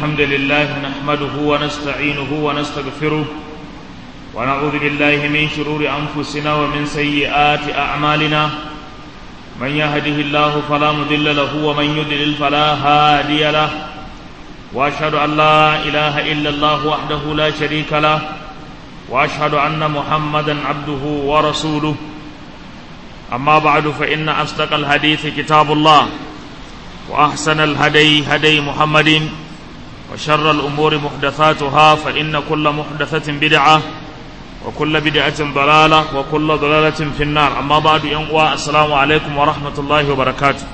الحمد لله نحمده ونستعينه ونستغفره ونعوذ بالله من شرور أنفسنا ومن سيئات أعمالنا من يهده الله فلا مضل له ومن يضلل فلا هادي له وأشهد أن لا إله إلا الله وحده لا شريك له وأشهد أن محمدا عبده ورسوله أما بعد فإن أصدق الحديث كتاب الله وأحسن الهدي هدي محمد وشر الأمور محدثاتها فإن كل محدثة بدعة وكل بدعة ضلالة وكل ضلالة في النار أما بعد ينقوى السلام عليكم ورحمة الله وبركاته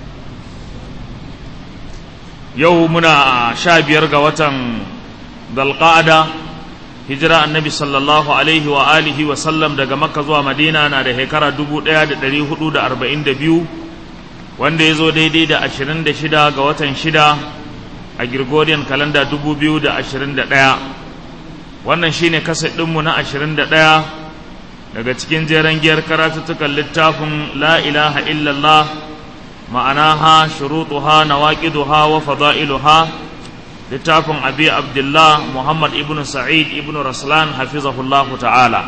يومنا شابير قوة ذا القعدة hijira annabi sallallahu alaihi wa alihi wa sallam daga makka zuwa madina na da shekara 1442 wanda ya zo daidai da 26 ga watan 6 a gregorian kalanda 2021 wannan shine kasa ɗinmu na 21 daga cikin jeren giyar karatuttukan littafin la ilaha illallah ma'anaha shurutuha nawaqiduha wa fada'iluha littafin abi abdullah muhammad ibn sa'id ibn raslan hafizahullahu ta'ala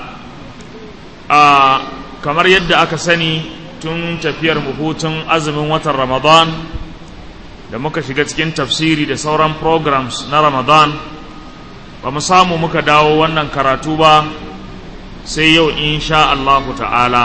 a kamar yadda aka sani tun tafiyar hutun azumin watan ramadan da muka shiga cikin tafsiri da sauran programs na ramadan ba mu samu muka dawo wannan karatu ba sai yau insha Allahu ta'ala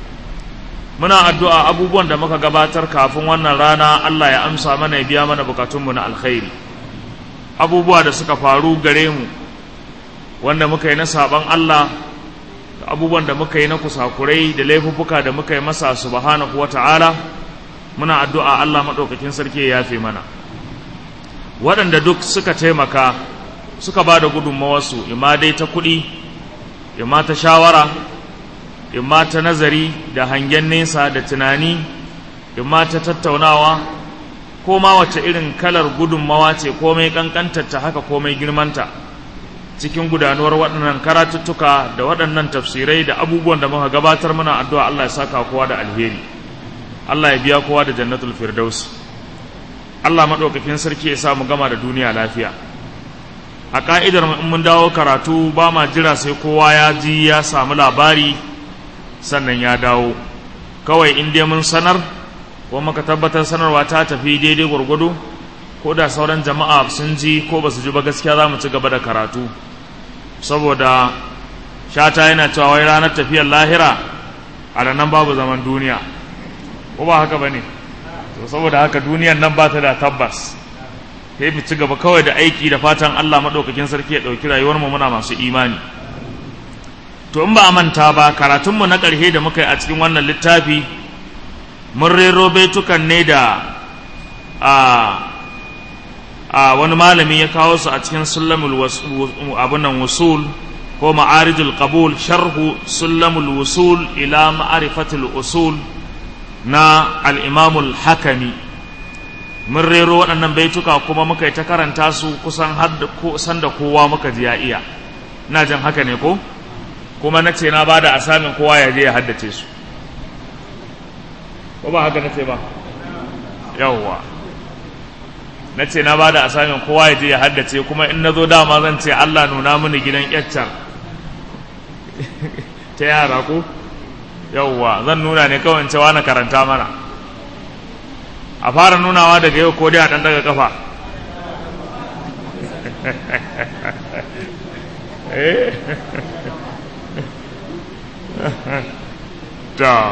muna addu'a abubuwan da muka gabatar kafin wannan rana Allah ya amsa mana ya biya mana bukatunmu na alkhairi abubuwa da suka faru gare mu wanda muka yi na saban Allah da abubuwan da muka yi na kusakurai da laifuffuka da muka yi masa subhanahu wata'ala muna addu'a Allah maɗaukakin sarki ya yafe mana waɗanda duk suka taimaka suka ba da gudunmawarsu imma dai ta kuɗi imma ta shawara imma ta nazari da hangen nesa da tunani imma ta tattaunawa ko ma wace irin kalar gudunmawa ce komai kankantarta haka komai girmanta cikin gudanuwar waɗannan karatuttuka da waɗannan tafsirai da abubuwan da muka gabatar muna addu'a Allah ya saka kowa da alheri Allah ya biya kowa da jannatul firdaus Allah maɗaukakin sarki ya sa mu gama da duniya lafiya a ka'idar in mun dawo karatu ba ma jira sai kowa ya ji ya samu labari sannan ya dawo kawai in dai mun sanar ko muka tabbatar sanarwa ta tafi daidai gwargwado ko da sauran jama'a sun ji ko ba su ji ba gaskiya za mu ci gaba da karatu saboda shata yana cewa wai ranar tafiyar lahira a nan babu zaman duniya ko ba haka ba ne to saboda haka duniyan nan ba ta da tabbas sai mu ci gaba kawai da aiki da fatan allah maɗaukakin sarki ya ɗauki rayuwarmu muna masu imani to in ba a manta ba karatunmu na ƙarshe da muka yi a cikin wannan littafi mun rero baitukan ne da a a wani malami ya kawo su a cikin sulamul abunan wusul ko ma'arijul qabul sharhu sulamul wusul ila ma'arifatul usul na al'imamul hakami mun rero waɗannan baituka kuma muka yi ta karanta su kusan kusan da kowa muka ji ya iya na jan haka ne ko kuma na ce na ba da asamin kowa ya je ya haddace su ko ba haka nace ba yawwa nace na bada asamin kowa ya je ya haddace kuma in nazo dama zan ce Allah nuna mini gidan yaccar ta yara ko yawwa zan nuna ne kawai cewa na karanta mana a fara nunawa daga yau ko dai a dan daga kafa eh ta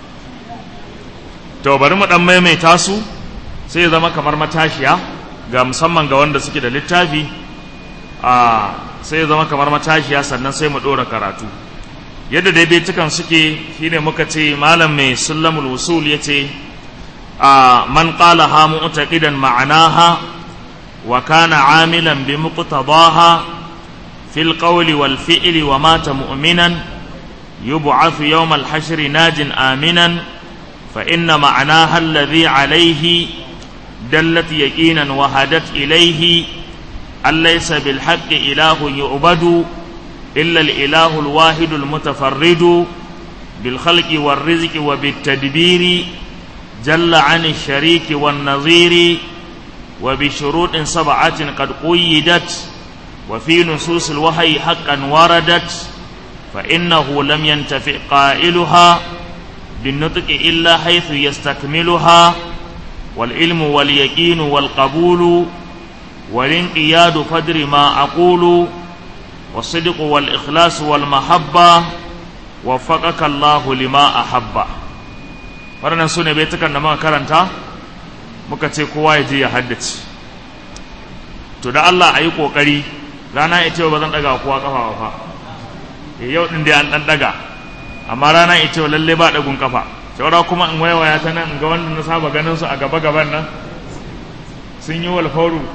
to bari mu dan maimaita su sai ya zama kamar matashiya ga musamman ga wanda suke da littafi a sai ya zama kamar matashiya sannan sai mu dora karatu yadda daidaitukan suke shine muka ce malam mai sullamul wusul yace a man qala ha mu'taqidan ma'anaha wa kana amilan bi muqtadaha fil qawli wal fi'li wa mata mu'minan yub'athu yawm al hashr najin aminan فإن معناها الذي عليه دلت يقينا وهدت إليه أن ليس بالحق إله يعبد إلا الإله الواحد المتفرد بالخلق والرزق وبالتدبير جل عن الشريك والنظير وبشروط سبعة قد قيدت وفي نصوص الوحي حقا وردت فإنه لم ينتفع قائلها بالنطق إلا حيث يستكملها والعلم واليقين والقبول والانقياد فدر ما أقول والصدق والإخلاص والمحبة وفقك الله لما أحب فرنا سنة بيتك أنما كرنتا muka ce kowa ya je ya haddace to da Allah a yi ƙoƙari rana ita ba zan ɗaga kowa ƙafa fa yau ɗin dai an ɗan ɗaga amma rana ita lalle ba ɗagun ƙafa saura kuma in waiwaya ta nan in ga wanda na saba ganin su a gaba gaban nan sun yi walfauru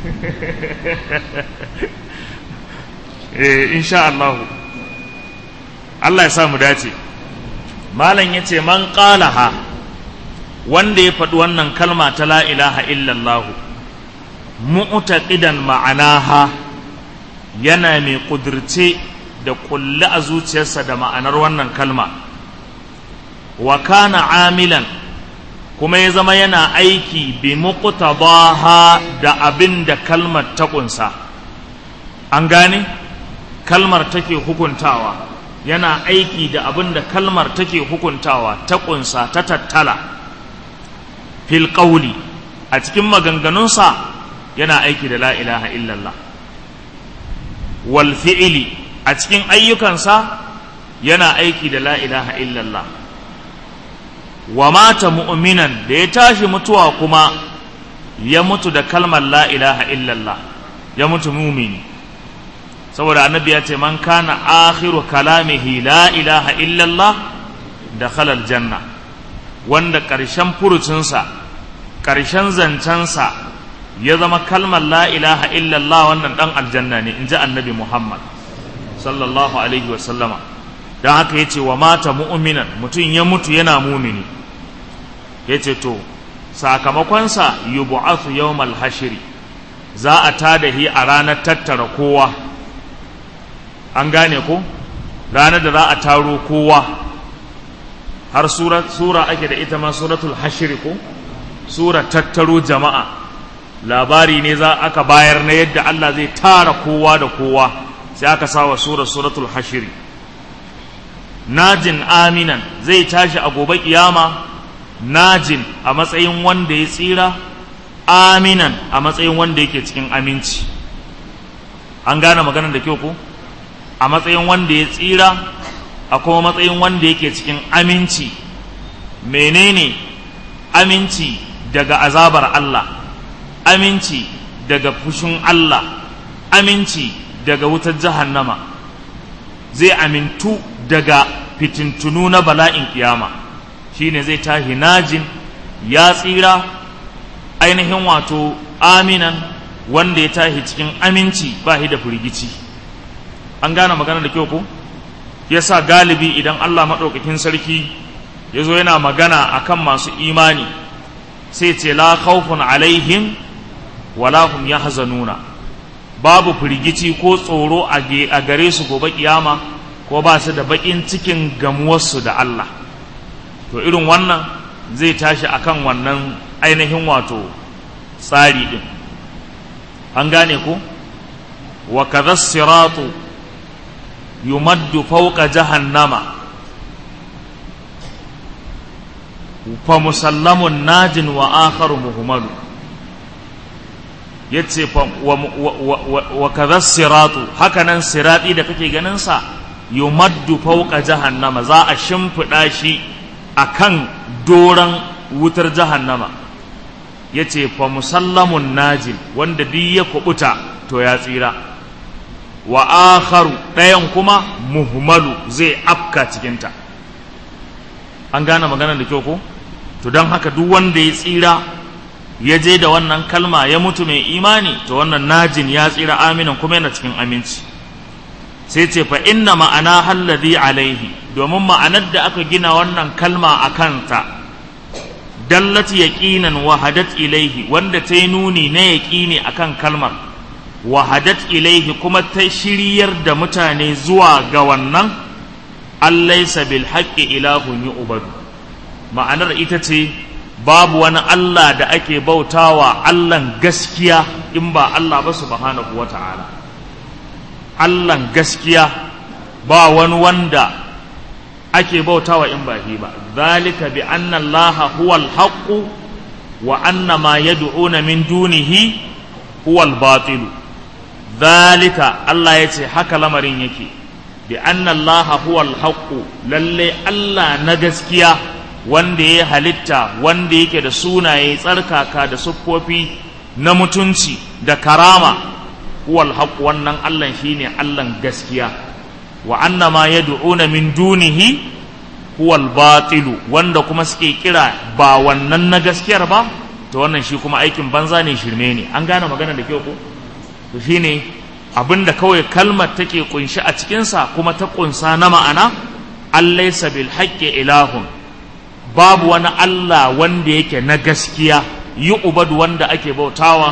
eh insha Allah Allah ya sa mu dace malam yace man qalaha wanda ya faɗi wannan kalma ta la ilaha illallah mu'taqidan ma'anaha yana mai kudirce da kulli a zuciyarsa da ma'anar wannan kalma wa kana amilan kuma ya zama yana aiki bi muqtadaha da abin da kalmar ta kunsa an gane kalmar take hukuntawa yana aiki da abin da kalmar take hukuntawa ta kunsa ta tattala fil qawli a cikin maganganunsa yana aiki da la ilaha illallah wal fi'li a cikin ayyukansa yana aiki da la ilaha illallah wa mata mu'minan da ya tashi mutuwa kuma ya mutu da kalmar la ilaha illallah ya mutu mumini saboda annabi ya ce man kana akhiru kalamihi la ilaha illallah da khalal janna wanda ƙarshen furucinsa ƙarshen zancensa ya zama kalmar la ilaha illallah wannan ɗan aljanna ne in ji annabi muhammad sallallahu alaihi wasallama don haka ya ce wa mata mu'minan mutum ya mutu yana mumini ya ce to sakamakonsa yubu'athu yawmal hashiri za a tada hi a ranar tattara kowa an gane ko ranar da za a taro kowa har sura, sura ake da ita ma suratul hashiri ko sura tattaro jama'a labari ne za aka bayar na yadda Allah zai tara kowa da kowa sai aka sawa sura suratul hashiri najin aminan zai tashi a gobe kiyama najin a matsayin wanda ya tsira aminan a matsayin wanda yake cikin aminci an gane maganar da kyau ko a matsayin wanda ya tsira a kuma matsayin wanda yake cikin aminci menene aminci daga azabar Allah aminci daga fushin Allah aminci daga wutar jahannama zai amintu daga fitintunu na bala'in kiyama shine zai tashi najin ya tsira ainihin wato aminan wanda ya tashi cikin aminci ba shi da firgici an gane magana da kyau ko yasa galibi idan Allah maɗaukakin sarki ya zo yana magana akan masu imani sai ce la khawfun alaihim wala hum yahzanuna babu firgici ko tsoro a gare su gobe kiyama ko ba su da bakin cikin gamuwarsu da Allah to irin wannan zai tashi akan wannan ainihin wato tsari din an gane ko wa kadha siratu yumaddu fawqa jahannama fa musallamun najin wa akharu muhmalu yace wa kadha siratu hakanan sirati da kake ganin sa yumaddu fawqa jahannama za a shimfida shi akan doran wutar jahannama yace fa musallamun najin wanda duk ya kubuta to ya tsira wa akharu ɗayan kuma muhmalu zai afka cikinta an gane magana da kyau ko to don haka duk wanda ya tsira ya je da wannan kalma ya mutu mai imani to wannan najin ya tsira aminin kuma yana cikin aminci sai ce fa inna ma'ana halladhi alaihi domin ma'anar da aka gina wannan kalma a kanta dallat yaqinan wahadat ilaihi wanda ta yi nuni na yaqini akan kalmar wahadat ilaihi kuma ta shiryar da mutane zuwa ga wannan allaisa bil haqqi ilahun yu'badu ma'anar ita ce babu wani Allah da ake bautawa Allahn gaskiya in ba Allah ba subhanahu wa ta'ala Allahn gaskiya ba wani wanda ake bautawa in ba shi ba zalika bi anna Allah huwa al-haqq wa anna ma yad'una min dunihi huwa al-batil zalika Allah yace haka lamarin yake bi anna Allah huwa al-haqq lalle Allah na gaskiya wanda ya halitta wanda yake da sunaye tsarkaka da siffofi na mutunci da karama huwal haq wannan Allah shine Allah gaskiya wa anna ma yad'una min dunihi huwal batilu wanda kuma suke kira ba wannan na gaskiyar ba to wannan shi kuma aikin banza ne shirme ne an gane magana da kyau ko to shine abinda kawai kalmar take kunshi a cikinsa kuma ta kunsa na ma'ana allaysa bil haqqi ilahun babu wani Allah wanda yake na gaskiya yi ubadu wanda ake bautawa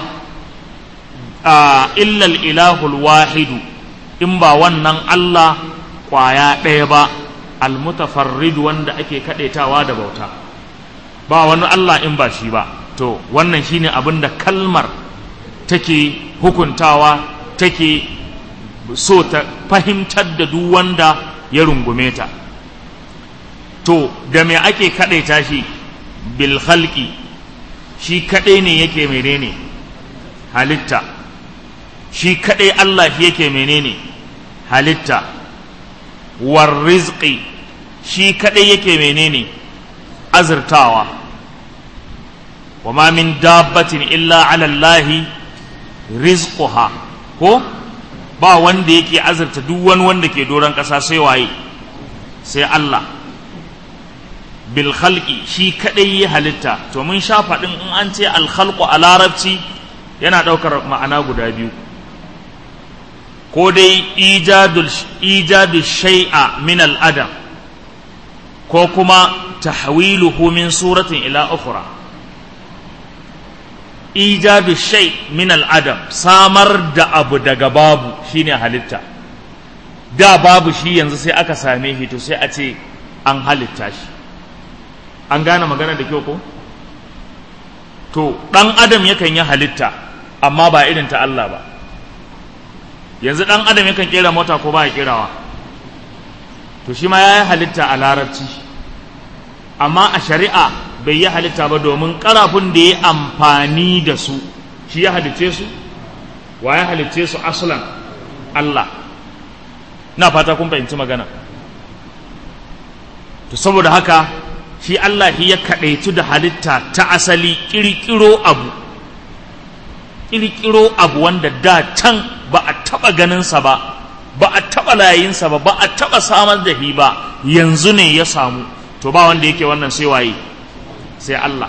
a illal ilahul wahidu in ba wannan Allah kwaya ɗaya ba almutafarrid wanda ake kaɗaitawa da bauta ba wani Allah in ba shi ba to wannan shine abin da kalmar take hukuntawa take so ta fahimtar da duk wanda ya rungume ta to da me ake kaɗaita shi bil khalqi shi kaɗai ne yake menene halitta shi kaɗai Allah shi yake menene halitta war rizqi shi kaɗai yake menene azurtawa wa ma min dabbatin illa ala Allah rizquha ko ba wanda yake azurta duk wani wanda ke doron ƙasa sai waye sai Allah bil khalqi shi kadai ya halitta to mun sha faɗin in an ce al khalqu a larabci yana ɗaukar ma'ana guda biyu ko dai ijadul ijadu shay'a min al adam ko kuma tahwiluhu min suratin ila ukhra ijadu shay min al adam samar da abu daga babu shine halitta da babu shi yanzu sai aka same shi to sai a ce an halitta shi an gane magana da kyau ko to ɗan adam yakan yi halitta amma ba irin ta Allah ba yanzu ɗan adam yakan kera mota ko ba ya kerawa to shi ma ya yi halitta a larabci amma a shari'a bai yi halitta ba domin ƙarafin da ya amfani da su shi ya halitce su wa ya halitce su aslan Allah na fata kun fahimci magana to saboda haka shi Allah shi ya kaɗaitu da halitta ta asali ƙirƙiro abu ƙirƙiro abu wanda da can ba a taɓa ganinsa ba ba a taɓa layinsa ba ba a taɓa samar da shi ba yanzu ne ya samu to ba wanda yake wannan sai waye sai Allah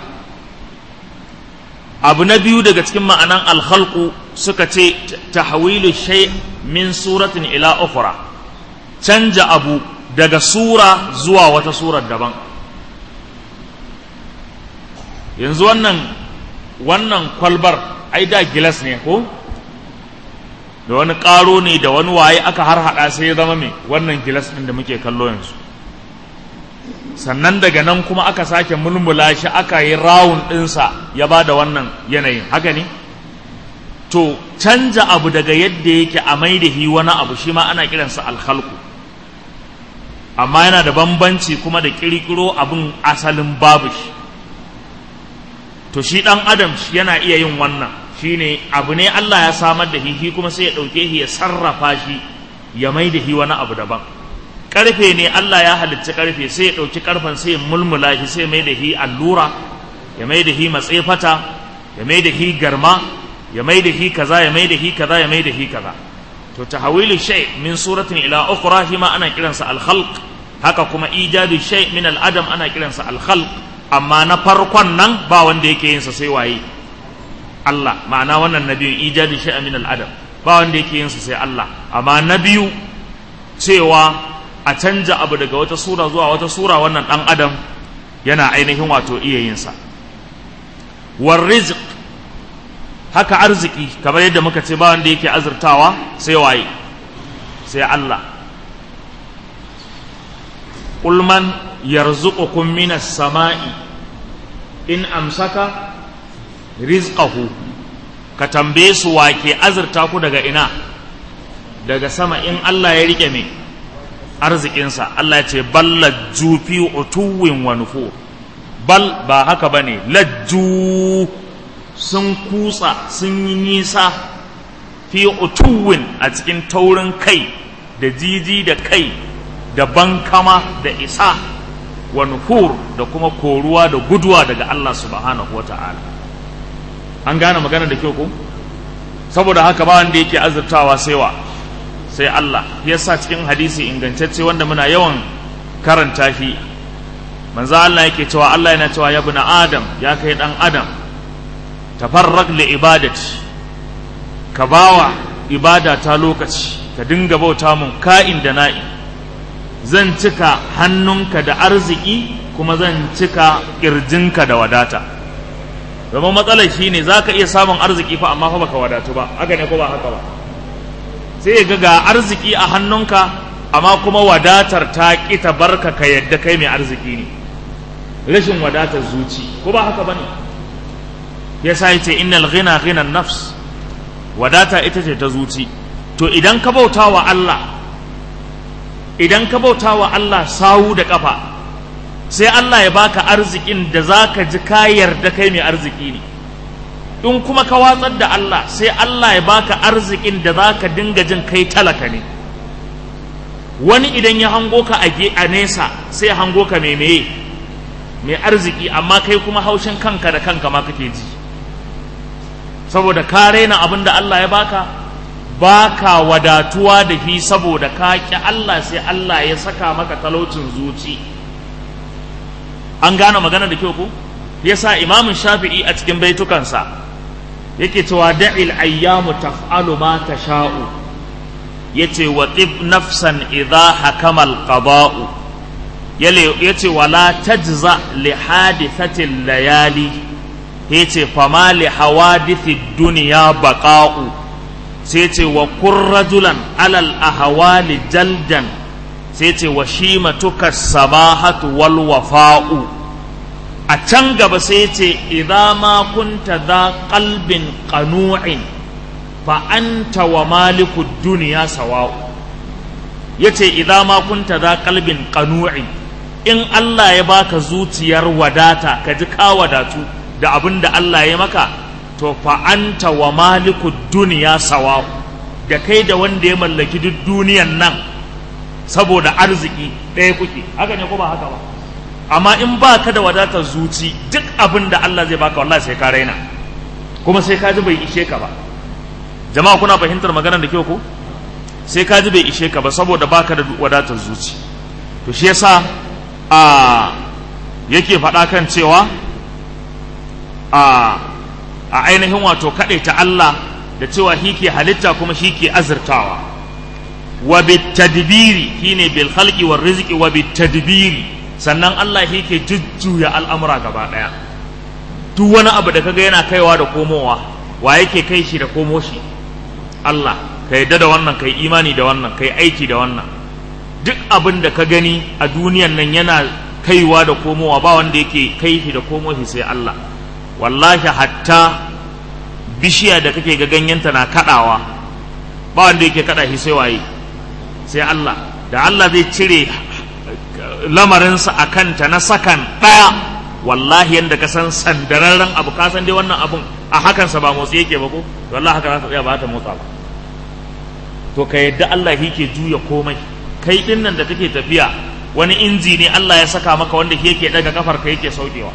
abu na biyu daga cikin ma'anan alhalku suka ce tahwilu shay min suratin ila ukhra canja abu daga sura zuwa wata surar daban yanzu wannan wannan kwalbar ai da gilas ne ko da wani ƙaro ne da wani waye aka har haɗa sai ya zama mai wannan gilas ɗin da muke kallo yanzu sannan daga nan kuma aka sake mulmula shi aka yi rawun ɗinsa ya ba da wannan yanayin haka ne to canja abu daga yadda yake a mai da wani abu shi ma ana kiransa alhalku amma yana da bambanci kuma da ƙirƙiro abin asalin babu shi to shi ɗan adam yana iya yin wannan shine abu ne Allah ya samar da shi kuma sai ya ɗauke shi ya sarrafa shi ya mai da shi wani abu daban ƙarfe ne Allah ya halicci ƙarfe sai ya ɗauki ƙarfen sai ya mulmula shi sai mai da shi allura ya mai da shi matsefata ya mai da shi garma ya mai da shi kaza ya mai da shi kaza ya mai da shi kaza to tahawilu shay min suratin ila ukhra shi ma ana kiransa al-khalq haka kuma ijadu shay min al-adam ana kiransa al-khalq amma na farkon nan ba wanda yake yin sa sai waye Allah ma'ana wannan nabiyin ijadu shay min al-adam ba wanda yake yin sa sai Allah amma na biyu cewa a canja abu daga wata sura zuwa wata sura wannan dan adam yana ainihin wato iya yin sa war rizq haka arziki kamar yadda muka ce ba wanda yake azurtawa sai waye sai Allah qul man yarzuqukum minas sama'i in amsaka rizqahu ka tambaye su wake azurta ku daga ina daga sama in Allah ya rike me arzikinsa Allah ya ce balla jufi utuwin wa nufur bal ba haka bane lajju sun kutsa sun yi nisa fi utuwin a cikin taurin kai da jiji da kai da bankama da isa wa nufur da kuma koruwa da guduwa daga Allah subhanahu wa ta'ala an gane magana da kyau ko saboda haka ba wanda yake azurtawa sai wa sai Allah yasa cikin hadisi ingantacce wanda muna yawan karanta shi manzo Allah yake cewa Allah yana cewa ya buna adam ya kai dan adam tafarraq li ibadati ka bawa ibada ta lokaci ka dinga bauta mun ka'in da na'i zan cika hannunka da arziki kuma zan cika kirjinka da wadata domin matsalar shi ne za ka iya samun arziki fa amma fa baka wadatu ba haka ne ko ba haka ba sai ga ga arziki a hannunka amma kuma wadatar ta ƙi ta barka ka yadda kai mai arziki ne rashin wadatar zuci ko ba haka bane ya sa yace innal ghina ghina nafs wadata ita ce ta zuci to idan ka bauta wa Allah idan ka bauta wa Allah sawu da kafa sai Allah ya baka arzikin da zaka ji ka yarda kai mai arziki ne in kuma ka watsar da Allah sai Allah ya baka arzikin da zaka dinga jin kai talaka ne wani idan ya hango ka a nesa sai hango ka mai meye mai arziki amma kai kuma haushin kanka da kanka ma kake ji saboda ka raina abin da Allah ya baka baka wadatuwa da shi saboda ka ki Allah sai Allah ya saka maka talaucin zuci an gane magana da kyau ko yasa imamun shafi'i a cikin baitukansa yake cewa da'il ayyamu taf'alu ma tasha'u yace wa tib nafsan idha hakama al-qada'u yace wala tajza li hadithati layali yace fama li hawadithi dunya baqa'u sai yace wa kur rajulan alal ahwali jaldan sai yace wa shimatuka samahatu wal wafa'u a can gaba sai yace idza ma kunta dha qalbin qanu'in fa anta wa maliku dunya sawa'u yace idza ma kunta dha qalbin qanu'in in Allah ya baka zuciyar wadata ka ji ka wadatu da abin da Allah ya maka to fa anta wa maliku dunya sawa'u da kai da wanda ya mallaki duk duniyan nan saboda arziki ɗaya kuke haka ne ko ba haka ba amma in ba ka da wadatar zuci duk abin da Allah zai baka wallahi sai ka raina kuma sai ka ji bai ishe ka ba jama'a kuna fahimtar maganar da kyau ko sai ka ji bai ishe ka ba saboda baka da wadatar zuci to shi yasa a yake faɗa kan cewa a a ainihin wato ta Allah da cewa shi ke halitta kuma shi ke azurtawa wa bitadbiri shine bil khalqi war rizqi wa bitadbiri sannan Allah shi ke jujjuya al'amura gaba ɗaya duk wani abu da kaga yana kaiwa da komowa wa yake kai shi da komo shi Allah ka yadda da wannan kai imani da wannan kai aiki da wannan duk abin da ka gani a duniyan nan yana kaiwa da komowa ba wanda yake kai shi da komo shi sai Allah wallahi hatta bishiya da kake ga ganyenta na kadawa ba wanda yake kada shi sai waye sai Allah da Allah zai cire lamarinsa a kanta na sakan ɗaya wallahi yadda ka san sandararren abu ka san dai wannan abun a hakansa ba motsi yake ba ko wallahi haka za ta tsaya ba ta motsa ba to ka yadda Allah yake juya komai kai din nan da kake tafiya wani inji ne Allah ya saka maka wanda yake daga kafar ka yake saukewa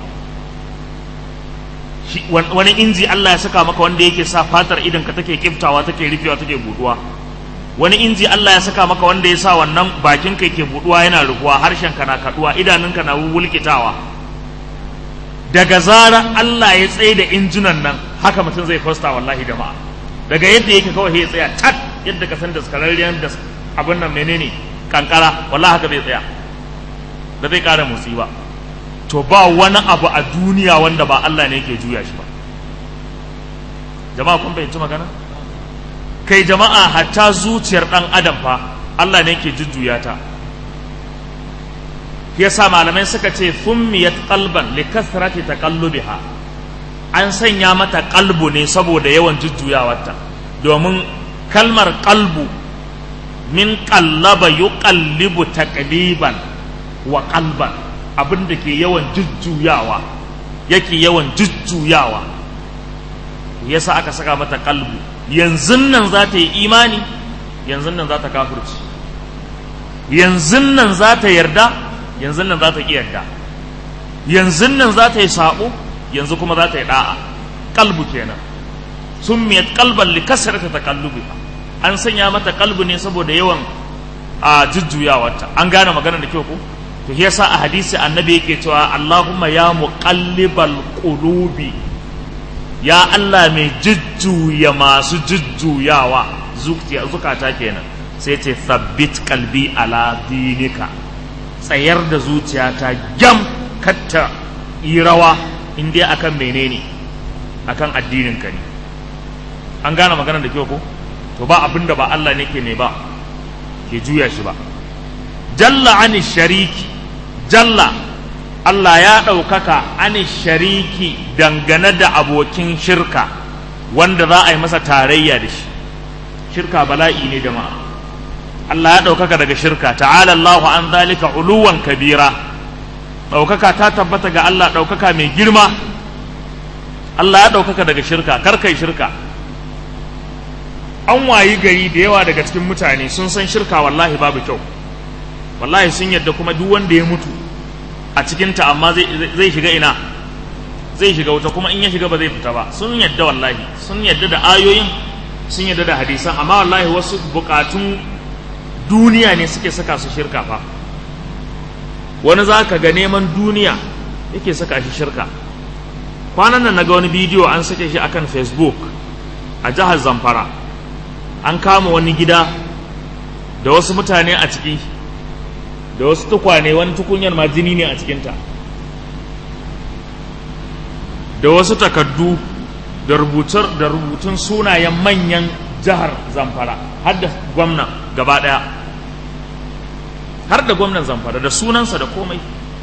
wani inji Allah ya saka maka wanda yake sa fatar idan ka take kiftawa take rufewa take buduwa wani inji Allah ya saka maka wanda ya sa wannan bakin ka yake buduwa yana rufuwa harshen ka na kaduwa idanunka na wulkitawa daga zarar Allah ya tsaye da injunan nan haka mutum zai fasta wallahi jama'a daga yadda yake kawai ya tsaya tat yadda ka san da skararriyar da abin nan menene kankara wallahi haka zai tsaya da zai kara motsi ba to ba wani abu a duniya wanda ba Allah ne yake juya shi ba jama'a kun fahimci magana kai jama'a hatta zuciyar dan adam fa Allah ne yake jujjuya ta yasa malamai suka ce fummiyat qalban li kathrati taqallubiha an sanya mata qalbu ne saboda yawan jujjuyawarta domin kalmar qalbu min qallaba yuqallibu taqliban wa qalban abin da ke yawan jujjuyawa yake yawan jujjuyawa yasa aka saka mata qalbu yanzu nan za ta yi imani yanzu nan za ta kafirci yanzu nan za ta yarda yanzu nan za ta ƙi yarda yanzu nan za ta yi saɓo yanzu kuma za ta yi ɗa'a kalbu kenan sun miyat kalban li kasarata ta kallubi an sanya mata kalbu ne saboda yawan a jujjuyawarta an gane magana da kyau ko to yasa a hadisi annabi yake cewa Allahumma ya muqallibal qulubi ya Allah mai jujjuya masu jujjuyawa zukata kenan sai ce thabbit kalbi ala dinika tsayar da zuciyata gyam katta yi rawa in dai akan menene akan addinin ka ne an gane magana da kyau ko to ba abin da ba Allah ne ke ne ba ke juya shi ba jalla ani shariki jalla Allah ya ɗaukaka ani shariki dangane da abokin shirka wanda za a yi masa tarayya da shi shirka bala'i ne jama'a Allah ya ɗaukaka daga shirka ta'ala Allahu an zalika uluwan kabira ɗaukaka ta tabbata ga Allah ɗaukaka mai girma Allah ya ɗaukaka daga shirka kar kai shirka an wayi gari da yawa daga cikin mutane sun san shirka wallahi babu kyau wallahi sun yadda kuma duk wanda ya mutu a cikinta amma zai shiga ina zai shiga wuta kuma in ya shiga ba zai fita ba sun yadda wallahi sun yadda da ayoyin sun yadda da hadisan amma wallahi wasu bukatun duniya ne suke saka su shirka fa wani za ka ga neman duniya yake saka shi shirka kwanan nan naga wani bidiyo an sake shi akan facebook a jihar zamfara an kama wani gida da wasu mutane a ciki da wasu tukwane wani tukunyar ma jini ne a cikinta da wasu takaddu da rubutar da rubutun sunayen manyan jihar zamfara har da gwamna gaba ɗaya har da gwamnan zamfara da sunansa da komai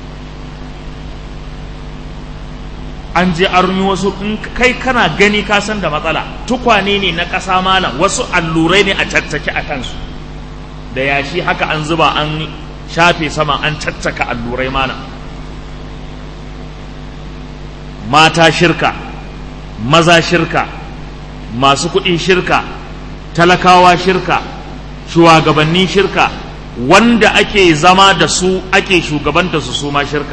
an je an wasu in kai kana gani ka san da matsala tukwane ne na ƙasa malam wasu allurai ne a caccake a kansu da yashi haka an zuba an shafe sama an caccaka allurai malam mata shirka maza shirka masu kuɗi shirka talakawa shirka shugabanni shirka wanda ake zama da su ake shugabanta su su ma shirka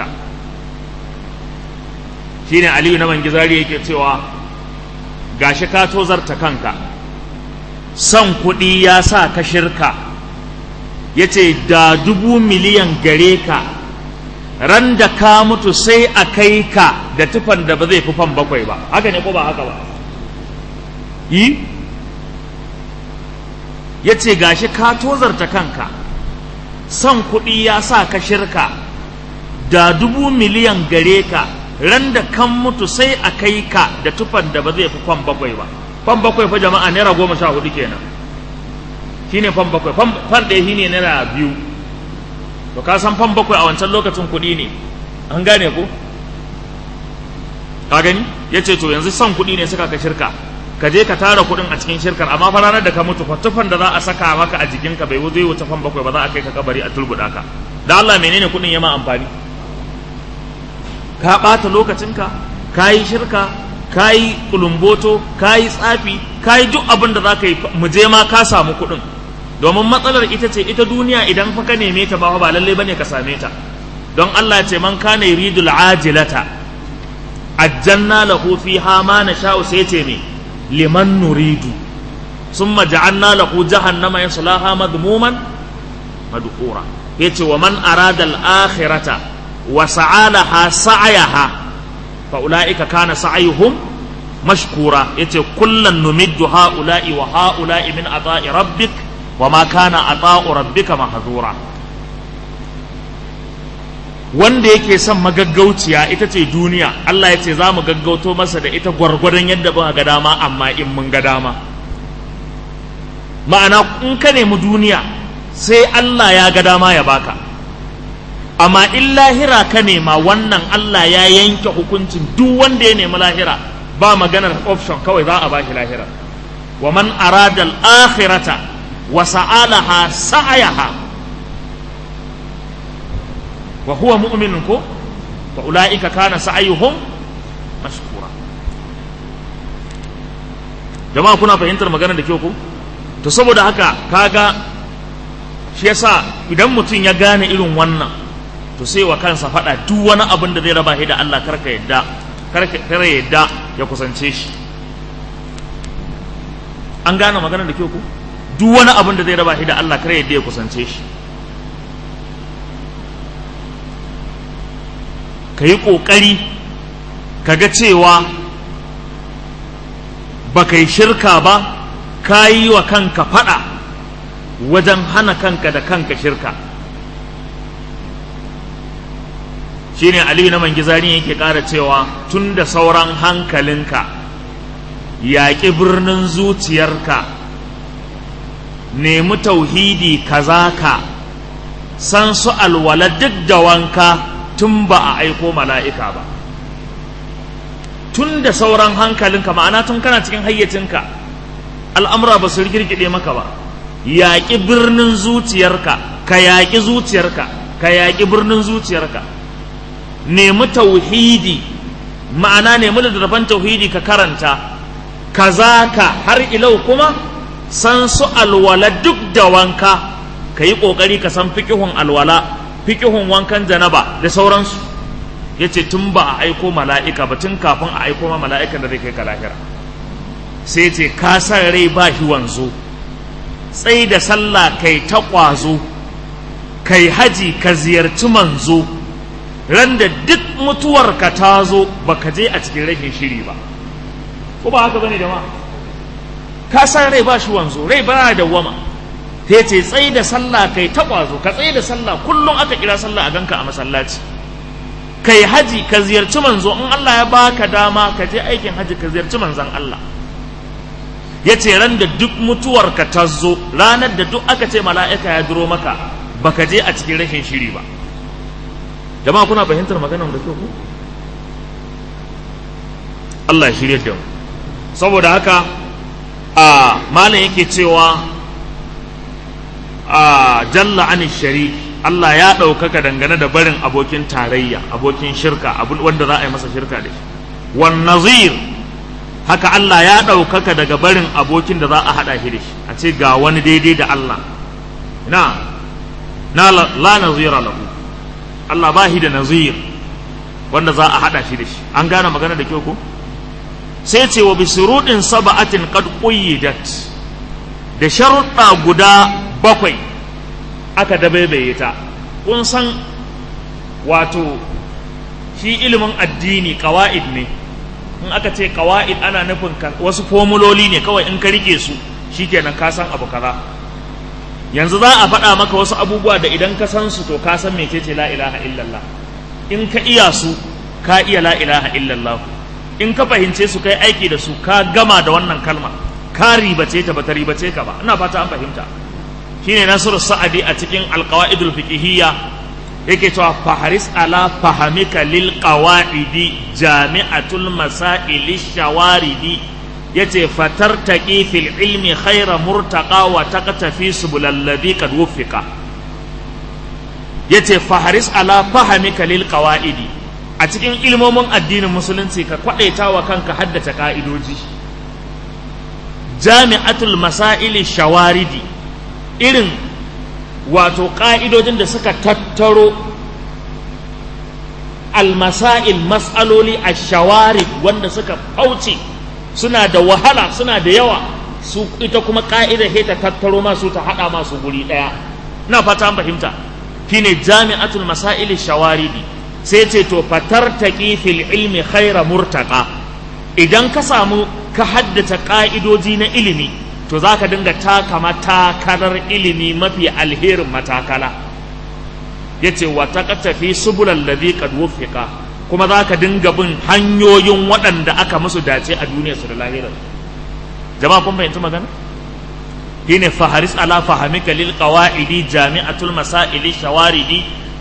shine aliyu na mangizari yake cewa gashi ka tozarta kanka son kuɗi ya sa ka shirka ya ce da dubu miliyan gare ka ran da ka mutu sai a kai ka da tufan da ba zai fi fan bakwai ba haka ne ko ba haka ba yi ya ce gashi ka tozarta kanka son kuɗi ya sa ka shirka da dubu miliyan gare ka ran da kan mutu sai a kai ka da tufan da ba zai fi fan bakwai ba fan bakwai fa jama'a naira goma sha hudu kenan shine fan bakwai fan ɗaya shine naira biyu to ka san fan bakwai a wancan lokacin kuɗi ne an gane ko ka gani ya ce to yanzu son kuɗi ne suka ka shirka ka je ka tara kuɗin a cikin shirkar amma fa ranar da ka mutu fatufan da za a saka maka a jikinka bai zai wuce fan bakwai ba za a kai ka kabari a turbuɗa ka da Allah menene kuɗin ya ma amfani ka ɓata lokacinka ka yi shirka ka yi kulumboto ka yi tsafi ka yi duk abin da za ka yi mu je ma ka samu kuɗin domin matsalar ita ce ita duniya idan fa ka neme ta ba ba lalle bane ka same ta don Allah ce man kana yuridul ajilata ajjanna lahu fiha ma nasha'u sai ce me liman nuridu summa ja'alna lahu jahannama yaslaha madmuman madhura yace wa man arada al-akhirata wa sa'alaha sa'yaha fa ulaika kana sa'yuhum mashkura yace kullan numiddu ha'ula'i wa ha'ula'i min ata'i rabbik wa ma kana ata'u rabbika mahzura wanda yake son magaggauciya ita ce duniya Allah ya ce za mu gaggauto masa da ita gwargwadon yadda ba ga dama amma in mun ga dama ma'ana in ka nemi duniya sai Allah ya ga dama ya baka amma in lahira ka nema wannan Allah ya yanke hukuncin duk wanda ya nemi lahira ba maganar option kawai za a bashi lahira wa man arada al-akhirata wa sa'alaha sa'ayaha wa huwa mu'minun ko fa ulaika kana sa'ayuhum mashkura jama'a kuna fahimtar magana da kyau ko to saboda haka kaga shi yasa idan mutum ya gane irin wannan to sai wa kansa faɗa duk wani abin da zai raba shi da Allah karka yadda karka yadda ya kusance shi an gane magana da kyau ko duk wani abin da zai raba shi da Allah kar yadda ya kusance shi ka yi ƙoƙari ka ga cewa ba ka yi shirka ba ka yi wa kanka faɗa wajen hana kanka da kanka shirka shine aliyu na mangizari yake ƙara cewa tun da sauran hankalinka yaƙi birnin zuciyarka nemi tauhidi kaza ka san su alwala duk da wanka tun ba a aiko mala'ika ba tun da sauran hankalinka ma'ana tun kana cikin hayyacinka al'amura ba su rikirkide maka ba yaƙi birnin zuciyarka ka yaƙi zuciyarka ka yaƙi birnin zuciyarka nemi tauhidi ma'ana nemi littattafan tauhidi ka karanta kaza ka har ilau kuma san su alwala duk da wanka ka yi ƙoƙari ka san fikihun alwala fikihun wankan janaba da sauransu ya ce tun ba a aiko mala'ika ba tun kafin a aiko ma mala'ikan da zai kai ka lahira sai ce ka san rai ba shi wanzo tsai da sallah kai ta ƙwazo kai haji ka ziyarci manzo ran da duk mutuwarka ta zo baka je a cikin rashin shiri ba ko ba haka bane jama'a ka san rai ba shi wanzo rai ba da wama ta ce tsaye da sallah kai ta ƙwazo ka tsaye da sallah kullum aka kira sallah a ganka a masallaci kai haji ka ziyarci manzo in Allah ya baka dama ka je aikin haji ka ziyarci manzon Allah ya ce ran da duk mutuwarka ta zo ranar da duk aka ce mala'ika ya duro maka baka je a cikin rashin shiri ba jama'a kuna fahimtar maganar da kyau ku Allah ya shirye da mu saboda haka a malam yake cewa a jalla an shari Allah ya ɗaukaka dangane da barin abokin tarayya abokin shirka abin wanda za a yi masa shirka da shi wan nazir haka Allah ya ɗaukaka daga barin abokin da za a haɗa shi da shi a ce ga wani daidai da Allah na na la nazira lahu Allah ba shi da nazir wanda za a haɗa shi da shi an gane magana da kyau ko sai ce wa bisuruɗin saba'atin qad quyyidat da sharuɗa guda bakwai aka dabaibaye ta kun san wato shi ilimin addini ƙawa'id ne in aka ce ƙawa'id ana nufin wasu formuloli ne kawai in ka rike su shikenan ka san abu kaza yanzu za a faɗa maka wasu abubuwa da idan ka san su to ka san mecece la ilaha illallah in ka iya su ka iya la ilaha illallah in ka fahimce su kai aiki da su ka gama da wannan kalma ka ribace ta bata ribace ka ba ina fata an fahimta shine nasiru sa'adi a cikin alqawaidul fiqhiyya yake cewa faharis ala fahamika lil qawaidi jami'atul masail shawaridi yace fatartaqi fil ilmi khayra murtaqa wa taqtafi subulal ladhi qad wuffiqa yace faharis ala fahamika lil qawaidi a cikin ilmomin addinin musulunci ka kwadaita wa kanka haddace ka'idoji jami'atul masaili shawaridi irin wato ka'idojin da suka tattaro almasail mas'aloli a shawarid wanda suka fauce suna da wahala suna da yawa su ita kuma ka'idar ta tattaro masu ta hada masu guri daya na fata an fahimta shine jami'atul masail shawaridi sai ce to fatartaqi fil ilmi khaira murtaqa idan ka samu ka haddace ka'idoji na ilimi to zaka dinga taka matakalar ilimi mafi alherin matakala yace wa taqtafi subulal ladhi qad wuffiqa kuma zaka dinga bin hanyoyin waɗanda aka musu dace a duniyar su da lahirar jama'a kun fahimci magana shine faharis ala fahamika lil qawaidi jami'atul masaili shawaridi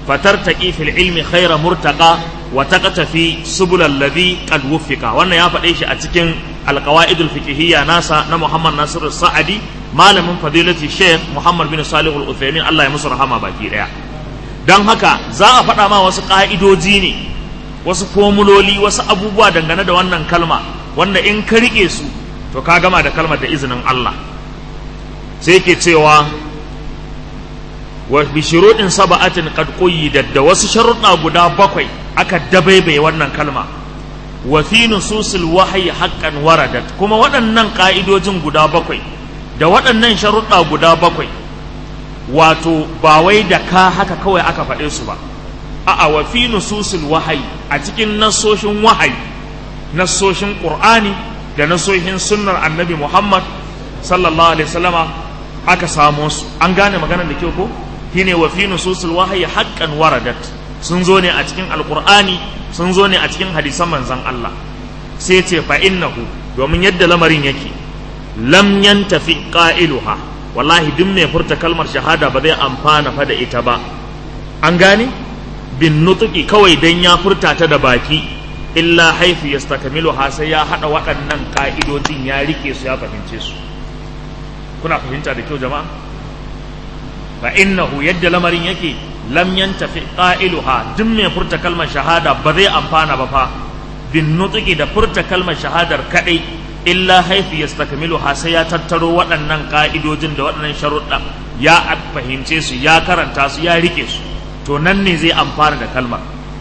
fatartaqi fil ilmi khayra murtaqa wa taqtafi subul alladhi qad wuffiqa wannan ya faɗe shi a cikin alqawaidul fiqhiyya nasa na Muhammad Nasiru Sa'adi malamin fadilati Sheikh Muhammad bin Salih al-Uthaymin Allah ya musu rahama baki daya dan haka za a faɗa ma wasu ƙa'idoji ne wasu formuloli wasu abubuwa dangane da wannan kalma wanda in ka rike su to ka gama da kalmar da izinin Allah sai ke cewa wa bi shuruɗin saba'atin qad quyyidat da wasu sharuɗa guda bakwai aka dabaibaye wannan kalma wa fi nususil wahyi haqqan waradat kuma waɗannan ƙa'idojin guda bakwai da waɗannan sharuɗa guda bakwai wato ba wai da ka haka kawai aka faɗe su ba a'a wa fi nususil wahayi a cikin nasoshin wahayi nasoshin qur'ani da nasoshin sunnar annabi muhammad sallallahu alaihi wasallama aka samo su an gane maganar da kyau ko shine wa fi nususil wahayi haqqan waradat sun zo ne a cikin alqur'ani sun zo ne a cikin hadisan manzon Allah sai ce fa innahu domin yadda lamarin yake lam yantafi qailuha wallahi duk mai furta kalmar shahada ba zai amfana fa da ita ba an gane bin nutuki kawai dan ya furta ta da baki illa haifu yastakmilu ha sai ya hada waɗannan ka'idojin ya rike su ya fahimce su kuna fahimta da kyau jama'a fa innahu yadda lamarin yake lam yantafi qailuha duk mai furta kalmar shahada ba zai amfana ba fa bin nutuki da furta kalmar shahadar kadai illa haifi ya stakamilu ha sai ya tattaro waɗannan ƙa'idojin da waɗannan sharuɗa ya fahimce su ya karanta su ya rike su to nan ne zai amfana da kalmar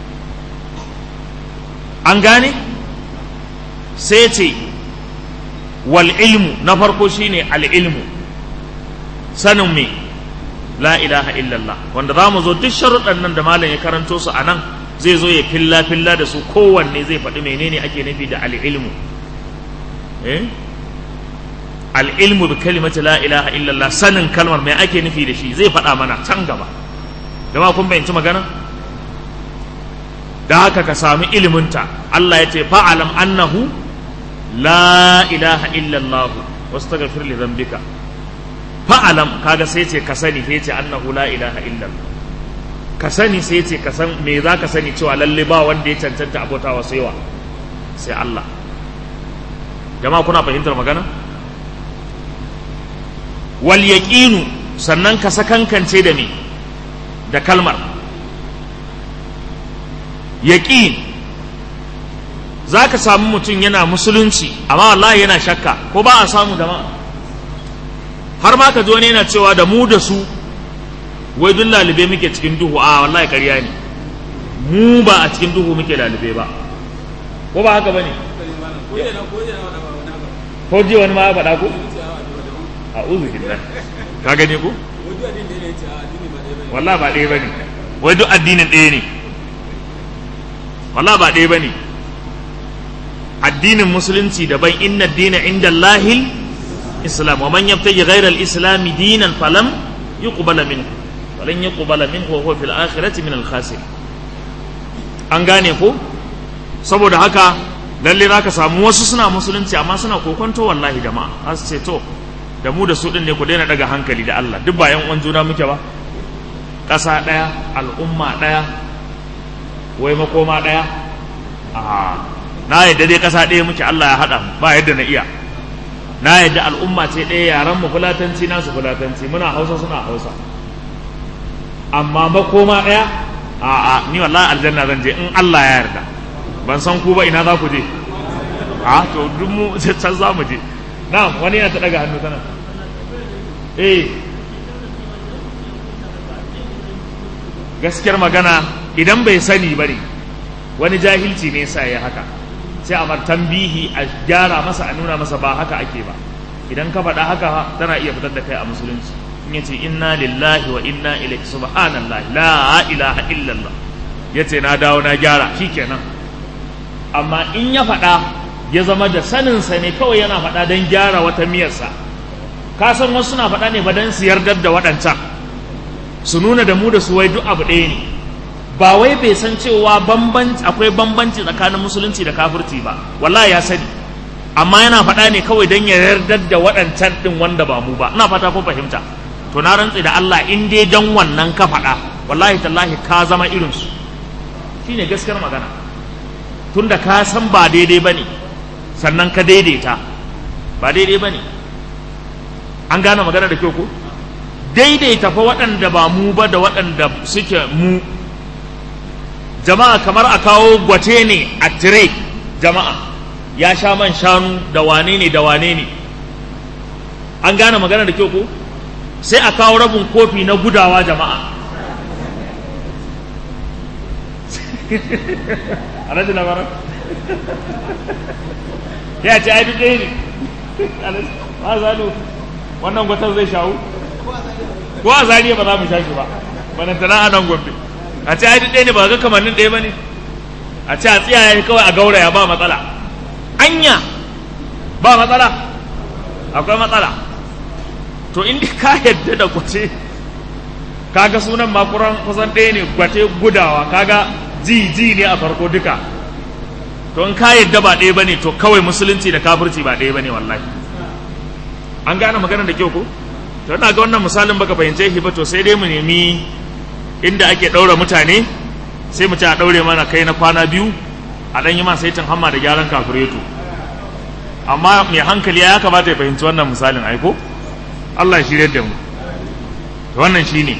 an gane sai ce wal ilmu na farko shine al ilmu sanin me la ilaha illallah wanda za mu zo duk sharuɗan nan da malam ya karanto su a nan zai zo ya filla filla da su kowanne zai faɗi menene ake nufi da al ilmu al'ilmu bi kalimati la ilaha illallah sanin kalmar mai ake nufi da shi zai faɗa mana can gaba jama'a kun bayanci magana da haka ka sami iliminta Allah ya ce fa'alam annahu la ilaha illallah wasu ta gafir li zambika fa'alam kaga sai ce ka sani sai ce annahu la ilaha illallah ka sani sai ce ka san me za ka sani cewa lalle ba wanda ya cancanta abota wa saiwa sai Allah jama'a kuna fahimtar magana wal yaqinu sannan ka sakankance da me da kalmar yaqin zaka samu mutum yana musulunci amma wallahi yana shakka ko ba a samu jama'a har ma ka ji wani yana cewa da mu da su wai duk lalube muke cikin duhu a wallahi ƙarya ne mu ba a cikin duhu muke lalube ba ko ba haka bane ko ji wani ma ya faɗa ko a uzu billah ka gane ko wallahi ba ɗaya bane wai duk addinin ɗaya ne wallahi ba ɗaya bane addinin musulunci daban inna dina inda lahil islam wa man yabtaji ghayra al-islam dinan falam yuqbala minhu walan yuqbala minhu wa huwa fil akhirati min al-khasir an gane ko saboda haka lalle zaka samu wasu suna musulunci amma suna kokonto wallahi jama'a za su ce to da mu da su din ne ku daina daga hankali da Allah duk ba yan uwan juna muke ba ƙasa ɗaya al'umma ɗaya wai makoma ɗaya a na yadda dai ƙasa ɗaya muke Allah ya haɗa ba yadda na iya na yadda al'umma ce ɗaya yaran mu fulatanci nasu fulatanci muna hausa suna hausa amma makoma ɗaya a a ni wallahi aljanna zan je in Allah ya yarda ban san ku ba ina za ku je a to duk mu can za mu je na wani yana ta daga hannu tana eh gaskiyar magana idan bai sani ba ne wani jahilci ne sa ya haka sai a mar tambihi a gyara masa a nuna masa ba haka ake ba idan ka faɗa haka tana iya fitar da kai a musulunci in yace inna lillahi wa inna ilaihi subhanallah la ilaha illallah yace na dawo na gyara shikenan amma in ya faɗa ya zama da saninsa ne kawai yana faɗa don gyara wata miyarsa ka san wasu suna faɗa ne ba don su yardar da waɗancan su nuna da mu da su wai duk abu ɗaya ne ba wai bai san cewa bambanci akwai bambanci tsakanin musulunci da kafirci ba wallahi ya sani amma yana faɗa ne kawai don ya yardar da waɗancan ɗin wanda ba mu ba ina fata ko fahimta to na rantsi da Allah in dai don wannan ka faɗa wallahi tallahi ka zama irinsu shine gaskiyar magana tunda ka san ba daidai bane sannan ka daidaita ba daidai bane an gane magana da kyau ko daidaita fa waɗanda ba mu ba da waɗanda suke mu jama'a kamar a kawo gwate ne a tire jama'a ya sha man shanu da wane ne da wane ne an gane magana da kyau ko sai a kawo rabin kofi na gudawa jama'a a rajin labaran ya ce ai duk ɗaya ne ba zalo wannan gwatar zai shawo ko a zariya ba za mu sha shi ba banantana a nan gombe a ce ai duk ɗaya ne ba ga kamannin ɗaya ba ne a ce a tsiyaye kawai a gauraya ba matsala anya ba matsala akwai matsala to in ka yadda da kwace kaga sunan makuran kusan ɗaya ne gwate gudawa kaga ji ji ne a farko duka to in ka yadda ba ɗaya bane to kawai musulunci da kafirci ba ɗaya bane wallahi an gane magana da kyau ko to ina ga wannan misalin baka fahimce shi ba to sai dai mu nemi inda ake ɗaura mutane sai mu ci a ɗaure mana kai na kwana biyu a ɗan yi ma saitin hamma da gyaran kafireto amma mai hankali ya kamata ya fahimci wannan misalin aiko Allah shi da mu wannan shine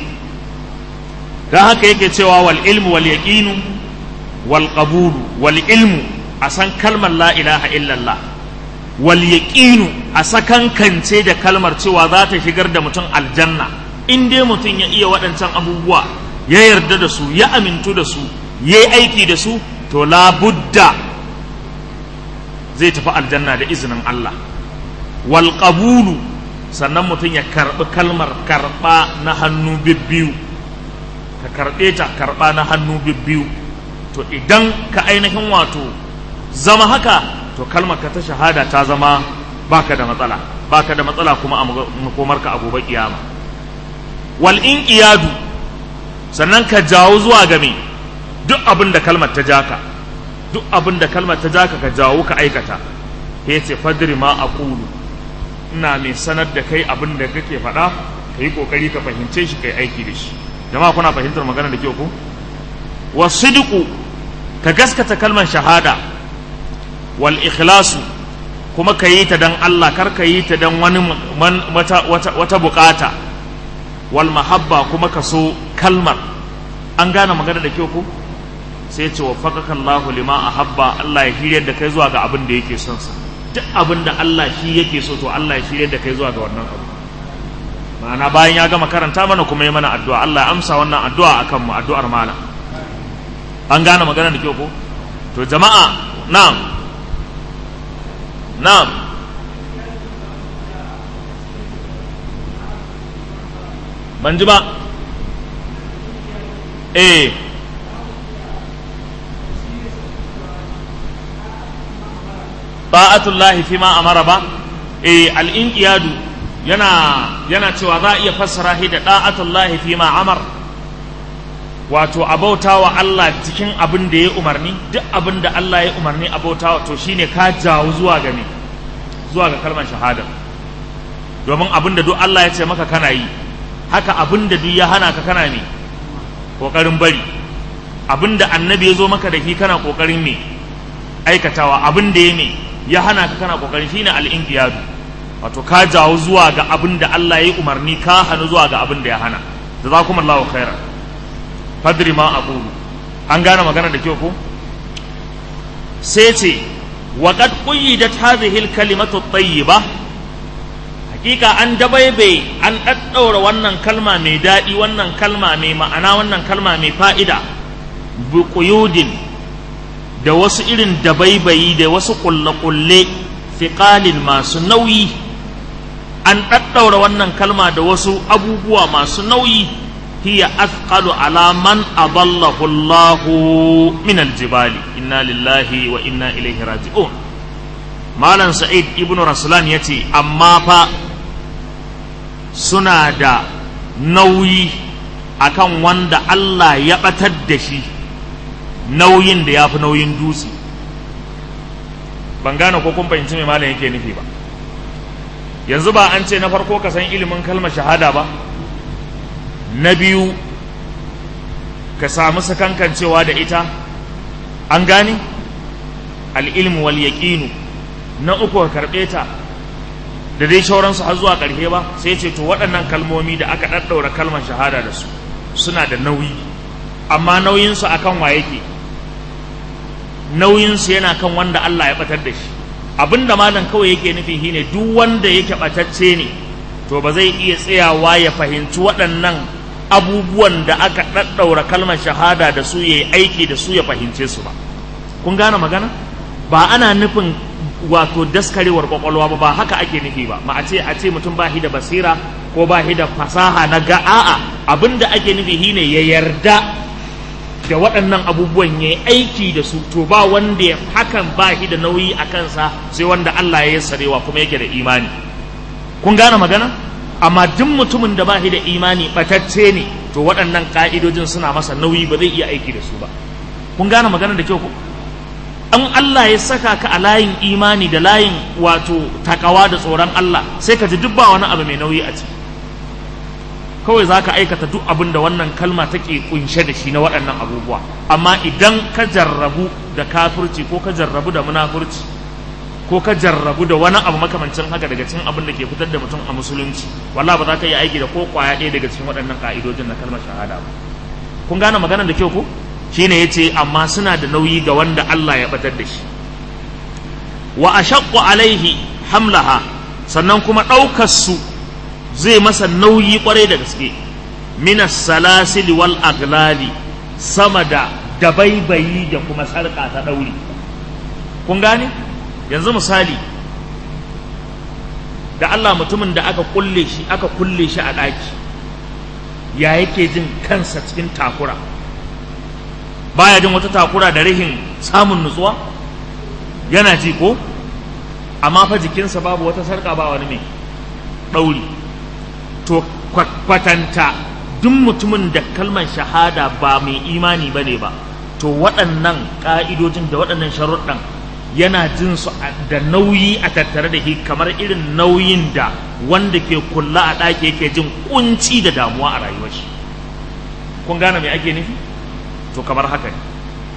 dan haka yake cewa wal ilmu wal yaqinu wal qabulu wal ilmu a san kalmar la ilaha illallah wal yaqinu a sakankance da kalmar cewa za ta shigar da mutum aljanna in dai mutum ya iya waɗancan abubuwa ya yarda da su ya amintu da su ya yi aiki da su to labudda zai tafi aljanna da izinin Allah wal qabulu sannan mutum ya karɓi kalmar karɓa na hannu bibbiyu ka karɓe ta karɓa na hannu bibbiyu to idan ka ainihin wato zama haka to kalmar ka ta shahada ta zama baka da matsala baka da matsala kuma a makomarka a gobe kiyama wal inqiyadu sannan ka jawo zuwa ga me duk abin da kalmar ta jaka duk abin da kalmar ta jaka ka jawo ka aikata ya ce fadri ma aqulu ina mai sanar da kai abin da kake faɗa ka yi ƙoƙari ka fahimce shi kai aiki da shi jama'a kuna fahimtar magana da kyau ko wasidqu ka gaskata kalmar shahada wal ikhlasu kuma ka yi ta dan Allah kar ka yi ta dan wani wata, wata, wata bukata wal mahabba kuma ka so kalmar an gane magana da kyau ko sai ce waffaqaka Allahu lima ahabba Allah ya hiryar da kai zuwa ga abin da yake son sa duk abin da Allah shi yake so to Allah ya shirye da kai zuwa ga wannan abu ma'ana bayan ya gama karanta mana kuma ya mana addu'a Allah ya amsa wannan addu'a akan mu addu'ar malam an gane magana da kyau ko to jama'a na'am na'am ban ji ba eh ta'atullahi fi ma amara ba eh al-inqiyadu yana yana cewa za a iya fassara shi da ta'atullahi fi ma amar wato abautawa Allah cikin abin da ya umarni duk abin da Allah ya umarni abautawa to shine ka jawo zuwa ga me zuwa ga kalmar shahada domin abin da duk Allah ya ce maka kana yi haka abin da duk ya hana ka kana me kokarin bari abin da annabi ya zo maka da shi kana kokarin me aikatawa abin da ya me ya hana ka kana kokarin shine al-inqiyadu wato ka jawo zuwa ga abin da Allah ya yi umarni ka hanu zuwa ga abin da ya hana jazakumullahu khairan fadri ma aqulu an gane magana da kyau ko sai ce wa qad quyyidat hadhihi al-kalimatu at-tayyiba hakika an dabaibe an daddaura wannan kalma mai daɗi wannan kalma mai ma'ana wannan kalma mai fa'ida bi quyudin da wasu irin dabaibayi da wasu kulle-kulle fiƙalin masu nauyi an ɗaɗɗaura wannan kalma da wasu abubuwa masu nauyi hiya athqalu ala man adallahu Allahu min aljibali inna lillahi wa inna ilaihi raji'un malam sa'id ibnu raslan yace amma fa suna da nauyi akan wanda Allah ya batar da shi nauyin da ya fi nauyin dutse ban gane ko kun fahimci mai malam yake nufi ba yanzu ba an ce na farko ka san ilimin kalmar shahada ba na biyu ka samu sakankancewa da ita an gane al'ilmu wal yaqinu na uku ka karɓe ta da dai shauransu har zuwa ƙarshe ba sai ce to waɗannan kalmomi da aka ɗaɗɗaura kalmar shahada da su suna da nauyi amma nauyinsu akan wa yake nauyinsu yana kan wanda Allah ya batar da shi abinda malam kawai yake nufi shine duk wanda yake batacce ne to ba zai iya tsayawa ya fahimci waɗannan abubuwan da aka ɗaɗɗaura kalmar shahada da su yayi aiki da su ya fahimce su ba kun gane magana ba ana nufin wato daskarewar kwakwalwa ba ba haka ake nufi ba ma a ce a ce mutum ba shi da basira ko ba shi da fasaha na ga a'a abinda ake nufi shine ya yarda da waɗannan abubuwan ya yi aiki da su to ba wanda ya hakan ba shi da nauyi a kansa sai wanda Allah ya yassarewa kuma yake da imani kun gane magana amma duk mutumin da ba shi da imani batacce ne to waɗannan ƙa'idojin suna masa nauyi ba zai iya aiki da su ba kun gane magana da kyau ko an Allah ya saka ka a layin imani da layin wato takawa da tsoron Allah sai ka ji duk ba wani abu mai nauyi a ciki kawai za ka aikata duk abin da wannan kalma take kunshe da shi na waɗannan abubuwa amma idan ka jarrabu da kafirci ko ka jarrabu da munafurci ko ka jarrabu da wani abu makamancin haka daga cikin abin da ke fitar da mutum a musulunci walla ba za ka yi aiki da ko kwaya ɗaya daga cikin waɗannan ka'idojin na kalmar shahada ba kun gane maganar da kyau ko shine yace amma suna da nauyi ga wanda Allah ya batar da shi wa ashaqqu alaihi hamlaha sannan kuma ɗaukar su zai masa nauyi kwarai da gaske minas salasil wal aglali sama da dabaibayi da kuma sarƙa ta ɗauri kun gane yanzu misali da Allah mutumin da aka kulle shi aka kulle shi a ɗaki ya yake jin kansa cikin takura baya jin wata takura da rihin samun nutsuwa yana ji ko amma fa jikinsa babu wata sarƙa ba wani mai ɗauri to kwatanta duk mutumin da kalmar shahada ba mai imani ba ne ba to waɗannan ƙa'idojin da waɗannan sharuɗan yana jin su da nauyi a tattare da shi kamar irin nauyin da wanda ke kulla a ɗaki yake jin kunci da damuwa a rayuwar shi kun gane me ake nufi to kamar haka ne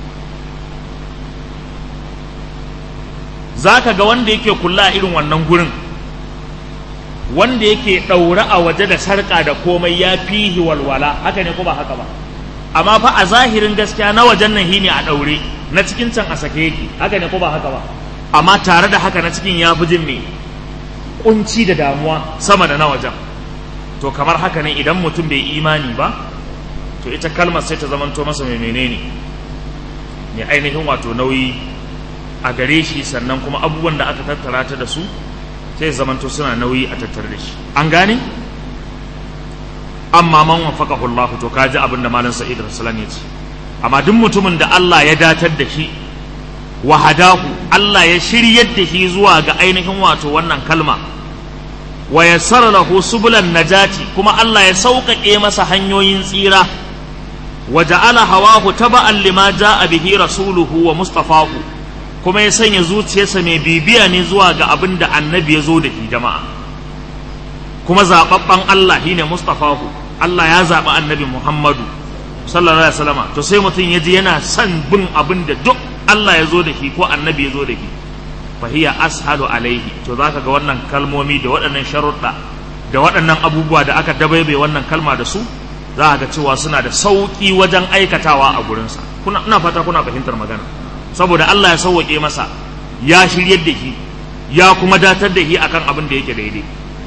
za ka ga wanda yake kulla a irin wannan gurin wanda yake ɗaure a waje da sarƙa da komai ya fihi walwala haka ne ko ba haka ba amma fa a zahirin gaskiya na wajen nan ne a ɗaure na cikin can a sake yake haka ne ko ba haka ba amma tare da haka na cikin ya fi jin me kunci da damuwa sama da na wajen to kamar haka ne idan mutum bai imani ba to ita kalmar sai ta zamanto masa mai menene mai ainihin wato nauyi a gare shi sannan kuma abubuwan da aka tattara ta da su sai zamanto suna nauyi a tattare da shi an gane amma man wafaqahu Allah to kaji abin da malam Sa'id Rasulullah ya ce amma duk mutumin da Allah ya datar da shi wa hadahu Allah ya shiryar da shi zuwa ga ainihin wato wannan kalma wa yassara lahu subulan najati kuma Allah ya sauƙaƙe masa hanyoyin tsira wa ja'ala hawahu taba'an lima ja'a bihi rasuluhu wa mustafahu kuma ya sanya zuciyarsa mai bibiya ne zuwa ga abin da annabi ya zo da shi jama'a kuma zaɓaɓɓen Allah shine mustafahu Allah ya zaɓi annabi Muhammadu sallallahu alaihi wasallam to sai mutum ya ji yana son bin abin da duk Allah ya zo da shi ko annabi ya zo da shi fa hiya ashalu alaihi to zaka ga wannan kalmomi da waɗannan sharuɗa da waɗannan abubuwa da aka dabaibe wannan kalma da su za ga cewa suna da sauƙi wajen aikatawa a gurinsa kuna ina fata kuna fahimtar magana saboda Allah ya sauwaƙe masa ya shiryar da shi ya kuma datar da shi akan abin da yake daidai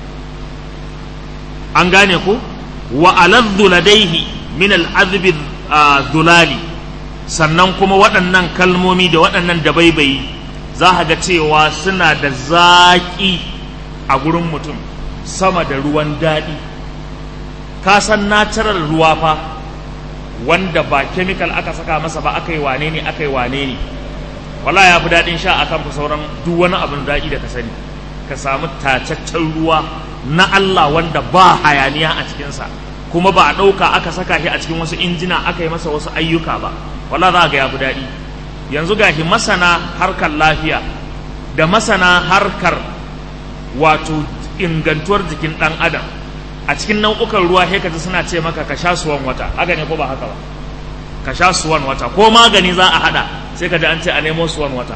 an gane ko wa aladdu ladaihi min al'azbi dhulali sannan kuma waɗannan kalmomi da waɗannan dabaibayi za ka ga cewa suna da zaƙi a gurin mutum sama da ruwan daɗi ka san natural ruwa fa wanda ba chemical aka saka masa ba aka yi wane ne aka yi wane ne wala ya fi daɗin sha akan sauran duk wani abin daɗi da ka sani ka samu tacaccen ruwa na Allah wanda ba hayaniya a cikinsa kuma ba a ɗauka aka saka shi a cikin wasu injina aka yi masa wasu ayyuka ba wala za ga ya fi daɗi yanzu gashi masana harkar lafiya da masana harkar wato ingantuwar jikin ɗan adam a cikin nau'ukan ruwa sai kaji suna ce maka ka sha suwan wata haka ne ko ba haka ba ka sha suwan wata ko magani za a hada sai ka ji an ce a nemo suwan wata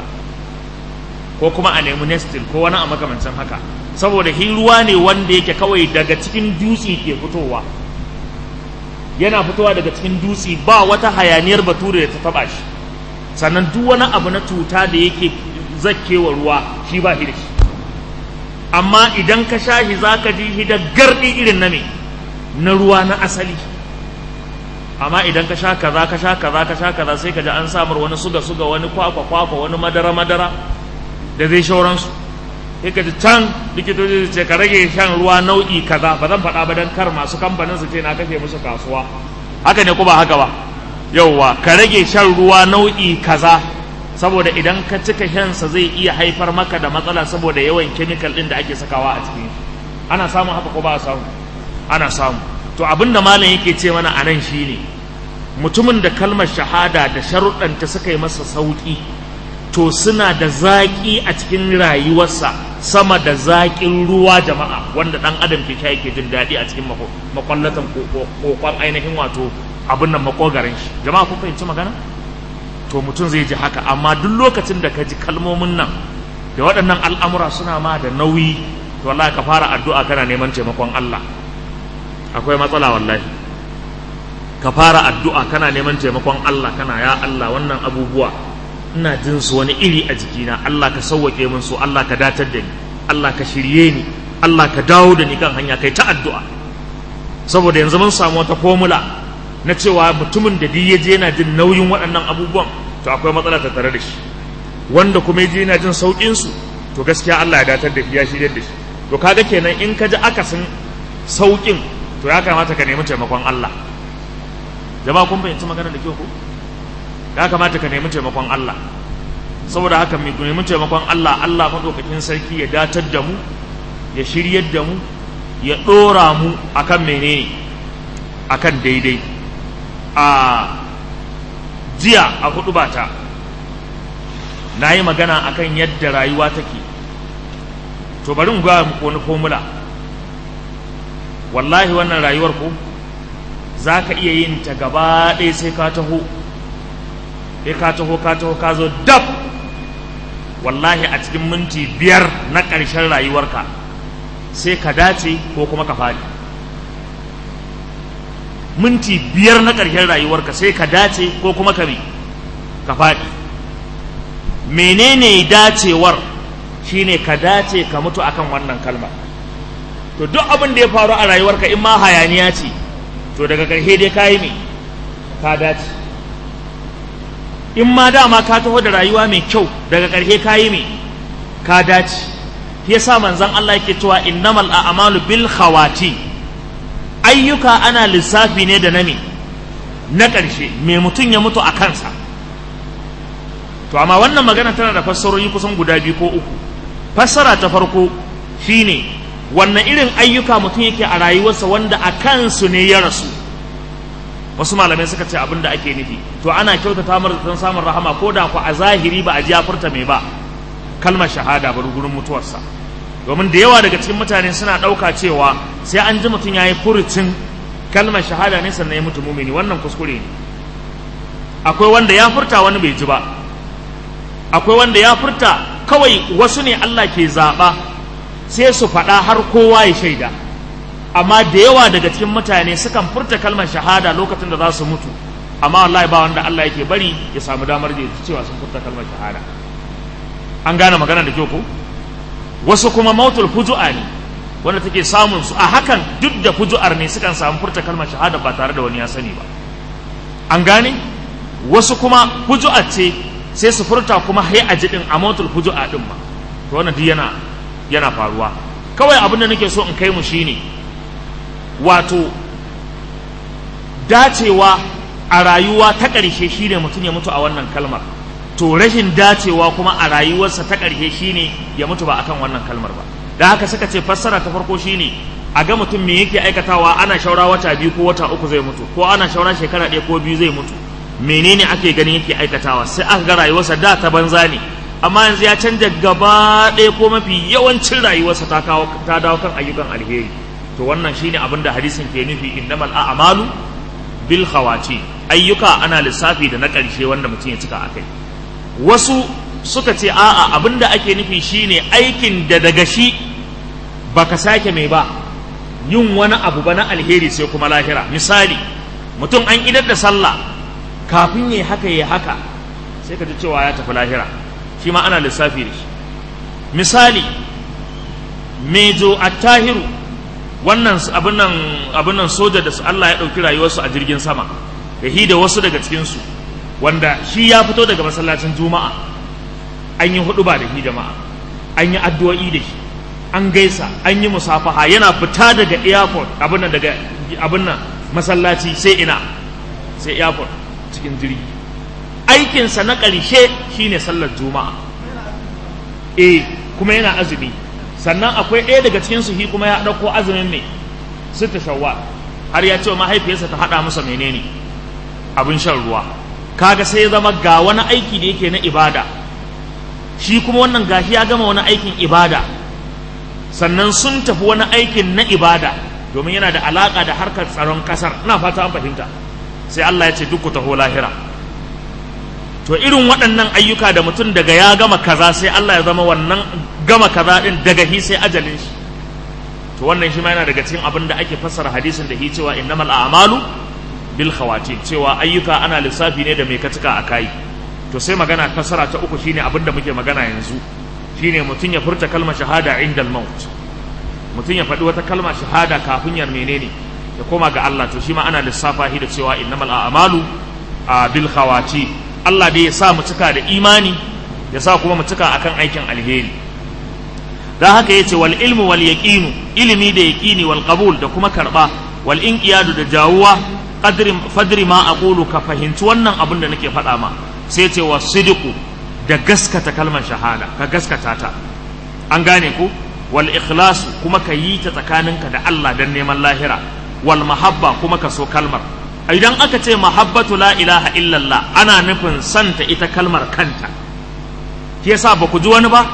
ko kuma a nemi nestil ko wani a makamancin haka saboda hi ruwa ne wanda yake kawai daga cikin dutse ke fitowa yana fitowa daga cikin dutse ba wata hayaniyar bature da ta taba shi sannan duk wani abu na cuta da yake zakkewa ruwa shi ba shi da shi amma idan ka sha shi za ka ji shi da gardi irin na me na ruwa na asali amma idan ka sha kaza ka sha kaza ka sha kaza sai ka ji an samar wani suga suga wani kwakwa kwakwa wani madara madara da zai shauransu sai ka ji can likitoci su ce ka rage shan ruwa nau'i kaza ba zan faɗa ba dan kar masu kamfanin su ce na kashe musu kasuwa haka ne ko ba haka ba yauwa ka rage shan ruwa nau'i kaza saboda idan ka cika shansa zai iya haifar maka da matsala saboda yawan kemikal ɗin da ake sakawa a cikin ana samun haka ko ba a samu ana samu to abin da malam yake ce mana a nan shine mutumin da kalmar shahada da sharuɗanta suka yi masa sauƙi to suna da zaƙi a cikin rayuwarsa sama da zaƙin ruwa jama'a wanda ɗan adam ke sha yake jin daɗi a cikin makwallatan kokon ainihin wato abin nan makogarin shi jama'a kun fahimci magana to mutum zai ji haka amma duk lokacin da ka ji kalmomin nan da waɗannan al'amura suna ma da nauyi to wallahi ka fara addu'a kana neman taimakon Allah akwai matsala wallahi ka fara addu'a kana neman taimakon Allah kana ya Allah wannan abubuwa ina jin su wani iri a jikina Allah ka sauwake min su Allah ka datar da ni Allah ka shirye ni Allah ka dawo da ni kan hanya kai ta addu'a saboda yanzu mun samu wata formula na cewa mutumin da duk yaje yana jin nauyin waɗannan abubuwan to akwai matsala ta tare da shi wanda kuma yaje yana jin saukin su to gaskiya Allah ya datar da shi ya shirye da shi to kaga kenan in ka ji akasin saukin to ya kamata ka nemi taimakon Allah jama'a kun fahimci magana da kyau ko ya kamata ka nemi taimakon Allah saboda haka mu nemi taimakon Allah Allah madaukakin sarki ya datar da mu ya shiryar da mu ya dora mu akan menene akan daidai a jiya a hudu bata na yi magana akan yadda rayuwa take to bari mu ga muku wani formula wallahi wannan rayuwar ku za ka iya yin ta gaba ɗaya sai ka taho sai ka taho ka taho ka zo dab wallahi a cikin minti biyar na ƙarshen rayuwarka sai ka dace ko kuma ka faɗi minti biyar na ƙarshen rayuwarka sai ka dace ko kuma ka me ka faɗi menene dacewar shine ka dace ka mutu akan wannan kalma to duk abin da ya faru a rayuwarka in ma hayaniya ce to daga ƙarshe dai ka yi me ka dace in ma dama ka taho da rayuwa mai kyau daga ƙarshe ka yi me ka dace yasa manzon Allah yake cewa innamal a'malu bil khawati ayyuka ana lissafi ne da na me na ƙarshe me mutum ya mutu a kansa to amma wannan magana tana da fassarori kusan guda biyu ko uku fassara ta farko shine wannan irin ayyuka mutum yake a rayuwarsa wanda a kansu ne ya rasu wasu malamai suka ce abin da ake nufi to ana kyautata mar don samun rahama ko da ku a zahiri ba a ji ya furta mai ba kalmar shahada bari gurin mutuwarsa domin da yawa daga cikin mutane suna ɗauka cewa sai an ji mutum ya yi furucin kalmar shahada ne sannan ya mutu mumini wannan kuskure ne akwai wanda ya furta wani bai ji ba akwai wanda ya furta kawai wasu ne Allah ke zaɓa sai su faɗa har kowa ya shaida amma da yawa daga cikin mutane sukan furta kalmar shahada lokacin da za su mutu amma wallahi ba wanda Allah yake bari ya samu damar da cewa sun furta kalmar shahada an gane magana da kyau ko wasu kuma mautul fuju'a ne wanda take samun su a hakan duk da fuju'ar ne sukan samu furta kalmar shahada ba tare da wani ya sani ba an gane wasu kuma fuju'a ce sai su furta kuma hai a jidin a mautul fuju'a din ma to wannan duk yana yana faruwa kawai abin da nake so in kai mu shine wato dacewa a rayuwa ta ƙarshe shine mutum ya mutu a wannan kalmar to rashin dacewa kuma a rayuwarsa ta ƙarshe shine ya mutu ba akan wannan kalmar ba da haka suka ce fassara ta farko shine a ga mutum me yake aikatawa ana shaura wata biyu ko wata uku zai mutu ko ana shaura shekara ɗaya ko biyu zai mutu menene ake ganin yake aikatawa sai aka ga rayuwarsa da ta banza ne amma yanzu ya canja gaba ɗaya ko mafi yawancin rayuwarsa ta kawo ta dawo kan ayyukan alheri to wannan shine abin da hadisin ke nufi innamal a'malu bil khawati ayyuka ana lissafi da na ƙarshe wanda mutum ya cika akai wasu suka ce a'a abinda ake nufi shine aikin da daga shi baka sake mai ba yin wani abu ba na alheri sai kuma lahira misali mutum an idar da sallah kafin ya haka ya haka sai ka ji cewa ya tafi lahira shi ma ana lissafi da shi misali mejo attahiru wannan abin nan soja da Allah ya ɗauki rayuwarsu a jirgin sama da hi da wasu daga cikinsu wanda shi ya fito daga masallacin juma'a an yi hudu ba da hi jama'a an yi addu'o'i da shi an gaisa an yi musafaha yana fita daga airport abin nan daga abin nan masallaci sai ina sai airport cikin jirgi aikinsa na ƙarshe shine sallar juma'a eh kuma yana azumi sannan akwai ɗaya daga cikin su shi kuma ya ɗauko azumin mai sita shawwa har ya ce wa mahaifiyarsa ta haɗa masa menene abin shan ruwa kaga sai ya zama ga wani aiki da yake na ibada shi kuma wannan gashi ya gama wani aikin ibada sannan sun tafi wani aikin na ibada domin yana da alaka da harkar tsaron kasar ina fata an fahimta sai Allah ya ce duk ku taho lahira to irin waɗannan ayyuka da mutum daga ya gama kaza sai Allah ya zama wannan gama kaza din daga hi sai ajalin shi to wannan shi ma yana daga cikin abin da ake fassara hadisin da hi cewa innamal a'malu bil khawatim cewa ayyuka ana lissafi ne da mai ka cika a kai to sai magana fassara ta uku shine abin da muke magana yanzu shine mutum ya furta kalmar shahada inda maut mutum ya faɗi wata kalmar shahada kafin ya menene ya koma ga Allah to shi ma ana lissafa shi da cewa innamal a'malu bil khawati Allah dai ya sa mu cika da imani ya sa kuma mu cika akan aikin alheri dan haka yace wal ilmu wal yaqinu ilimi da yaqini wal qabul da kuma karba wal inqiyadu da jawuwa qadri fadri ma aqulu ka fahimci wannan abin da nake faɗa ma sai ce wa sidiku da gaskata kalmar shahada ka gaskata ta an gane ku wal ikhlas kuma ka yi ta tsakaninka da Allah dan neman lahira wal mahabba kuma ka so kalmar idan aka ce mahabbatu la ilaha illallah ana nufin santa ita kalmar kanta ke yasa ba ku ji wani ba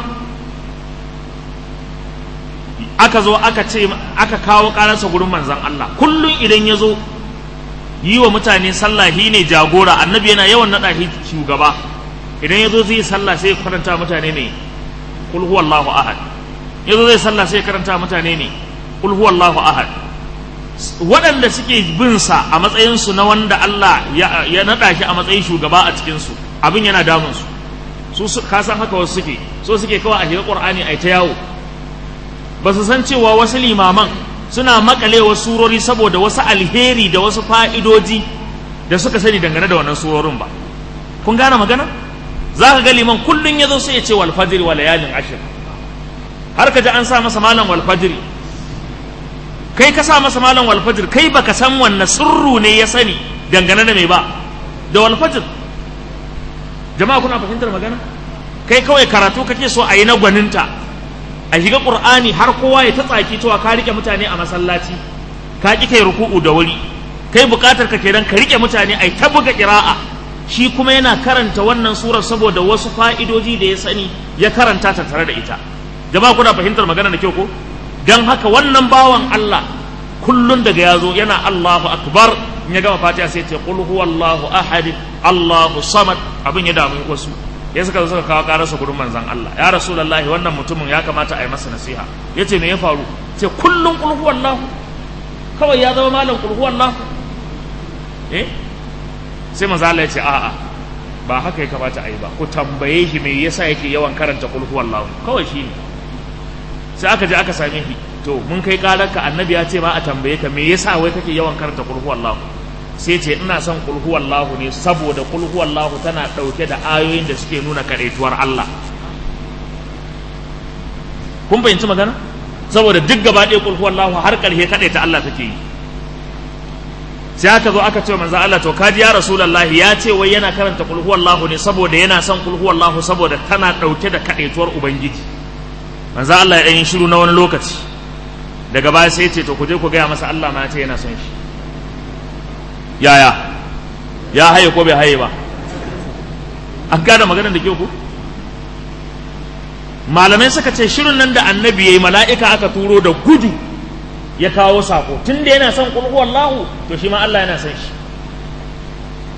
aka zo aka ce aka kawo karansa gurin manzon Allah kullun idan ya zo yi wa mutane sallah shi ne jagora annabi yana yawan naɗa shi shugaba idan ya zo zai sallah sai ya karanta mutane ne kul huwallahu ahad ya zo zai sallah sai ya karanta mutane ne kul huwallahu ahad waɗanda suke bin sa a matsayin su na wanda Allah ya, ya naɗa shi a matsayin shugaba a cikin su abin yana damun su su ka san haka wasu suke so suke kawai a shiga qur'ani ai ta yawo ba su san cewa wasu limaman suna makalewa surori saboda wasu alheri da wasu fa'idoji da suka sani dangane da wannan surorin ba kun gane magana za ka ga liman kullum ya zo sai ya ce wal fajr wa layalin ashir har ka ji an sa masa malam wal fajr kai ka sa masa malam wal fajr kai baka san wanne sirru ne ya sani dangane da mai ba da wal fajr jama'a kuna fahimtar magana kai kawai karatu kake so a yi na gwaninta a shiga qur'ani har kowa ya ta tsaki cewa ka rike mutane a masallaci ka ki kai ruku'u da wuri kai bukatar ka kenan ka rike mutane ai ta buga qira'a shi kuma yana karanta wannan surar saboda wasu fa'idoji da ya sani ya karanta ta tare da ita jama'a kuna fahimtar magana da kyau ko dan haka wannan bawan Allah kullun daga yazo yana Allahu akbar in ya gama fatiha sai ya ce qul huwallahu ahad Allahu samad abin ya damu wasu ya suka zo suka kawo kararsa gurin manzan Allah ya rasulullahi wannan mutumin ya kamata a yi masa nasiha ya ce me ya faru ce kullum kulhu wallahu kawai ya zama malam kulhu wallahu eh sai manzan Allah ya ce a'a ba haka ya kamata a yi ba ku tambaye shi me yasa yake yawan karanta kulhu wallahu kawai shi ne sai aka je aka same shi to mun kai kararka annabi ya ce ma a tambaye ka me yasa wai kake yawan karanta kulhu wallahu sai ce ina son kulhu wallahu ne saboda kulhu wallahu tana ɗauke da ayoyin da suke nuna kaɗaituwar Allah kun fahimci magana saboda duk gaba ɗaya kulhu wallahu har ƙarshe kaɗaita Allah take yi sai aka zo aka ce manzo Allah to kaji ya rasulullahi ya ce wai yana karanta kulhu wallahu ne saboda yana son kulhu wallahu saboda tana ɗauke da kaɗaituwar ubangiji manzo Allah ya ɗan yi shiru na wani lokaci daga baya sai ce to ku je ku gaya masa Allah ma ya ce yana son shi yaya ya haye ko bai haye ba an gane maganar da ke ku malamai suka ce shirin nan da annabi yayi mala'ika aka turo da gudu ya kawo sako tun da yana son kulhu wallahu to shi ma Allah yana son shi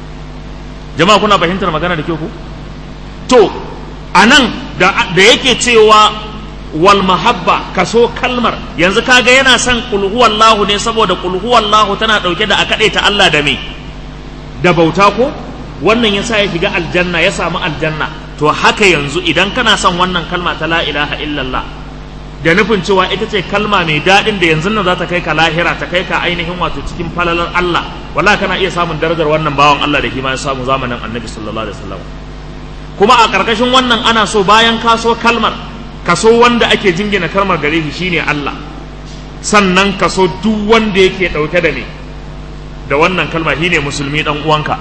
jama'a kuna fahimtar magana da ke ku to anan da da yake cewa wal mahabba kaso kalmar yanzu kaga yana son qul huwallahu ne saboda qul huwallahu tana dauke da akade ta Allah da me da bauta ko wannan yasa ya shiga aljanna ya samu aljanna to haka yanzu idan kana son wannan kalma ta la ilaha illallah da nufin cewa ita ce kalma mai daɗin da yanzu nan za ta kai ka lahira ta kai ka ainihin wato cikin falalar Allah wala kana iya samun darajar wannan bawan Allah da kima ya samu zamanin annabi sallallahu alaihi wasallam kuma a ƙarƙashin wannan ana so bayan ka so kalmar kaso wanda ake jingina kalmar gare shi shine Allah sannan kaso duk wanda yake ɗauke da me da wannan kalma shine musulmi dan uwanka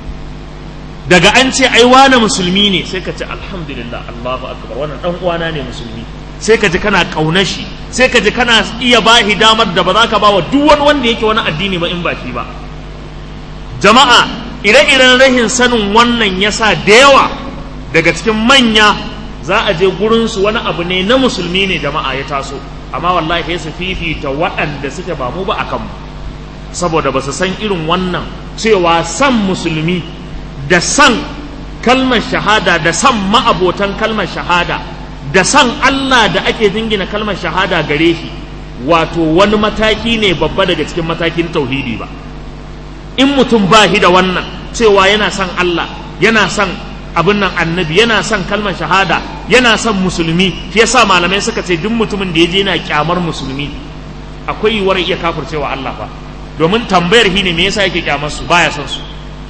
daga an ce ai wane musulmi ne sai ka ce alhamdulillah Allahu akbar wannan dan uwana ne musulmi sai ka ji kana kaunar shi sai ka ji kana iya bahi damar da ba za ka bawa duk wani wanda yake wani addini ba in ba shi ba jama'a ire-iren rahin sanin wannan yasa da yawa daga cikin manya za a je gurinsu wani abu ne na musulmi ne jama'a ya taso amma wallahi sai su fifita waɗanda suke ba mu ba a kanmu saboda ba su san irin wannan cewa san musulmi da san kalmar shahada da san ma'abotan kalmar shahada da san Allah da ake jingina kalmar shahada gare shi wato wani mataki ne babba daga cikin matakin tauhidi ba in mutum ba shi da wannan cewa yana son Allah yana son abin nan annabi yana son kalmar shahada yana son musulmi shi yasa malamai suka ce duk mutumin da ya je yana kyamar musulmi akwai yiwuwar iya kafircewa Allah fa domin tambayar shi ne me yasa yake kyamar su baya son su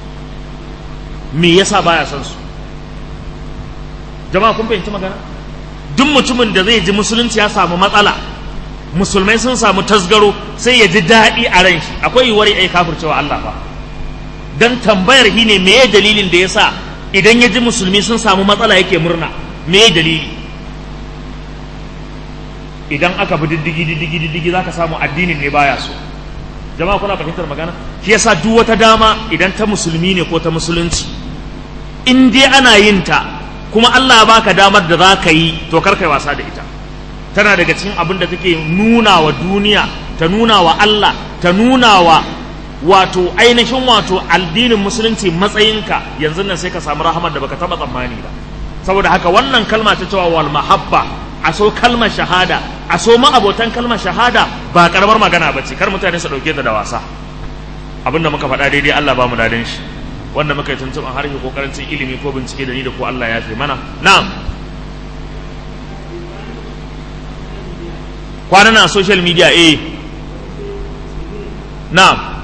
me yasa baya son su jama'a kun fahimci magana duk mutumin da zai ji musulunci ya samu matsala musulmai sun samu tasgaro sai ya ji daɗi a ran shi akwai yiwuwar ya kafircewa Allah fa dan tambayar shi ne meye dalilin da yasa idan ya ji musulmi sun samu matsala yake murna meye dalili idan aka bi diddigi diddigi diddigi zaka samu addinin ne baya so jama'a kuna fahimtar magana shi yasa duk wata dama idan ta musulmi ne ko ta musulunci in dai ana yin ta kuma Allah baka damar da za ka yi to kar kai wasa da ita tana daga cikin abin da take nuna wa duniya ta nuna wa Allah ta nuna wa wato ainihin wato addinin musulunci matsayinka yanzu nan sai ka samu rahamar da baka taba tsammani ba saboda haka wannan kalma ta cewa wal mahabba a so kalmar shahada a so ma'abotan kalmar shahada ba karamar magana ba ce kar mutane su dauke ta da wasa abinda muka faɗa daidai Allah ba mu dadin shi wanda muka yi tuntuɓin harshe ko karancin ilimi ko bincike da ni da ko Allah ya fi mana na'am kwana na social media eh na'am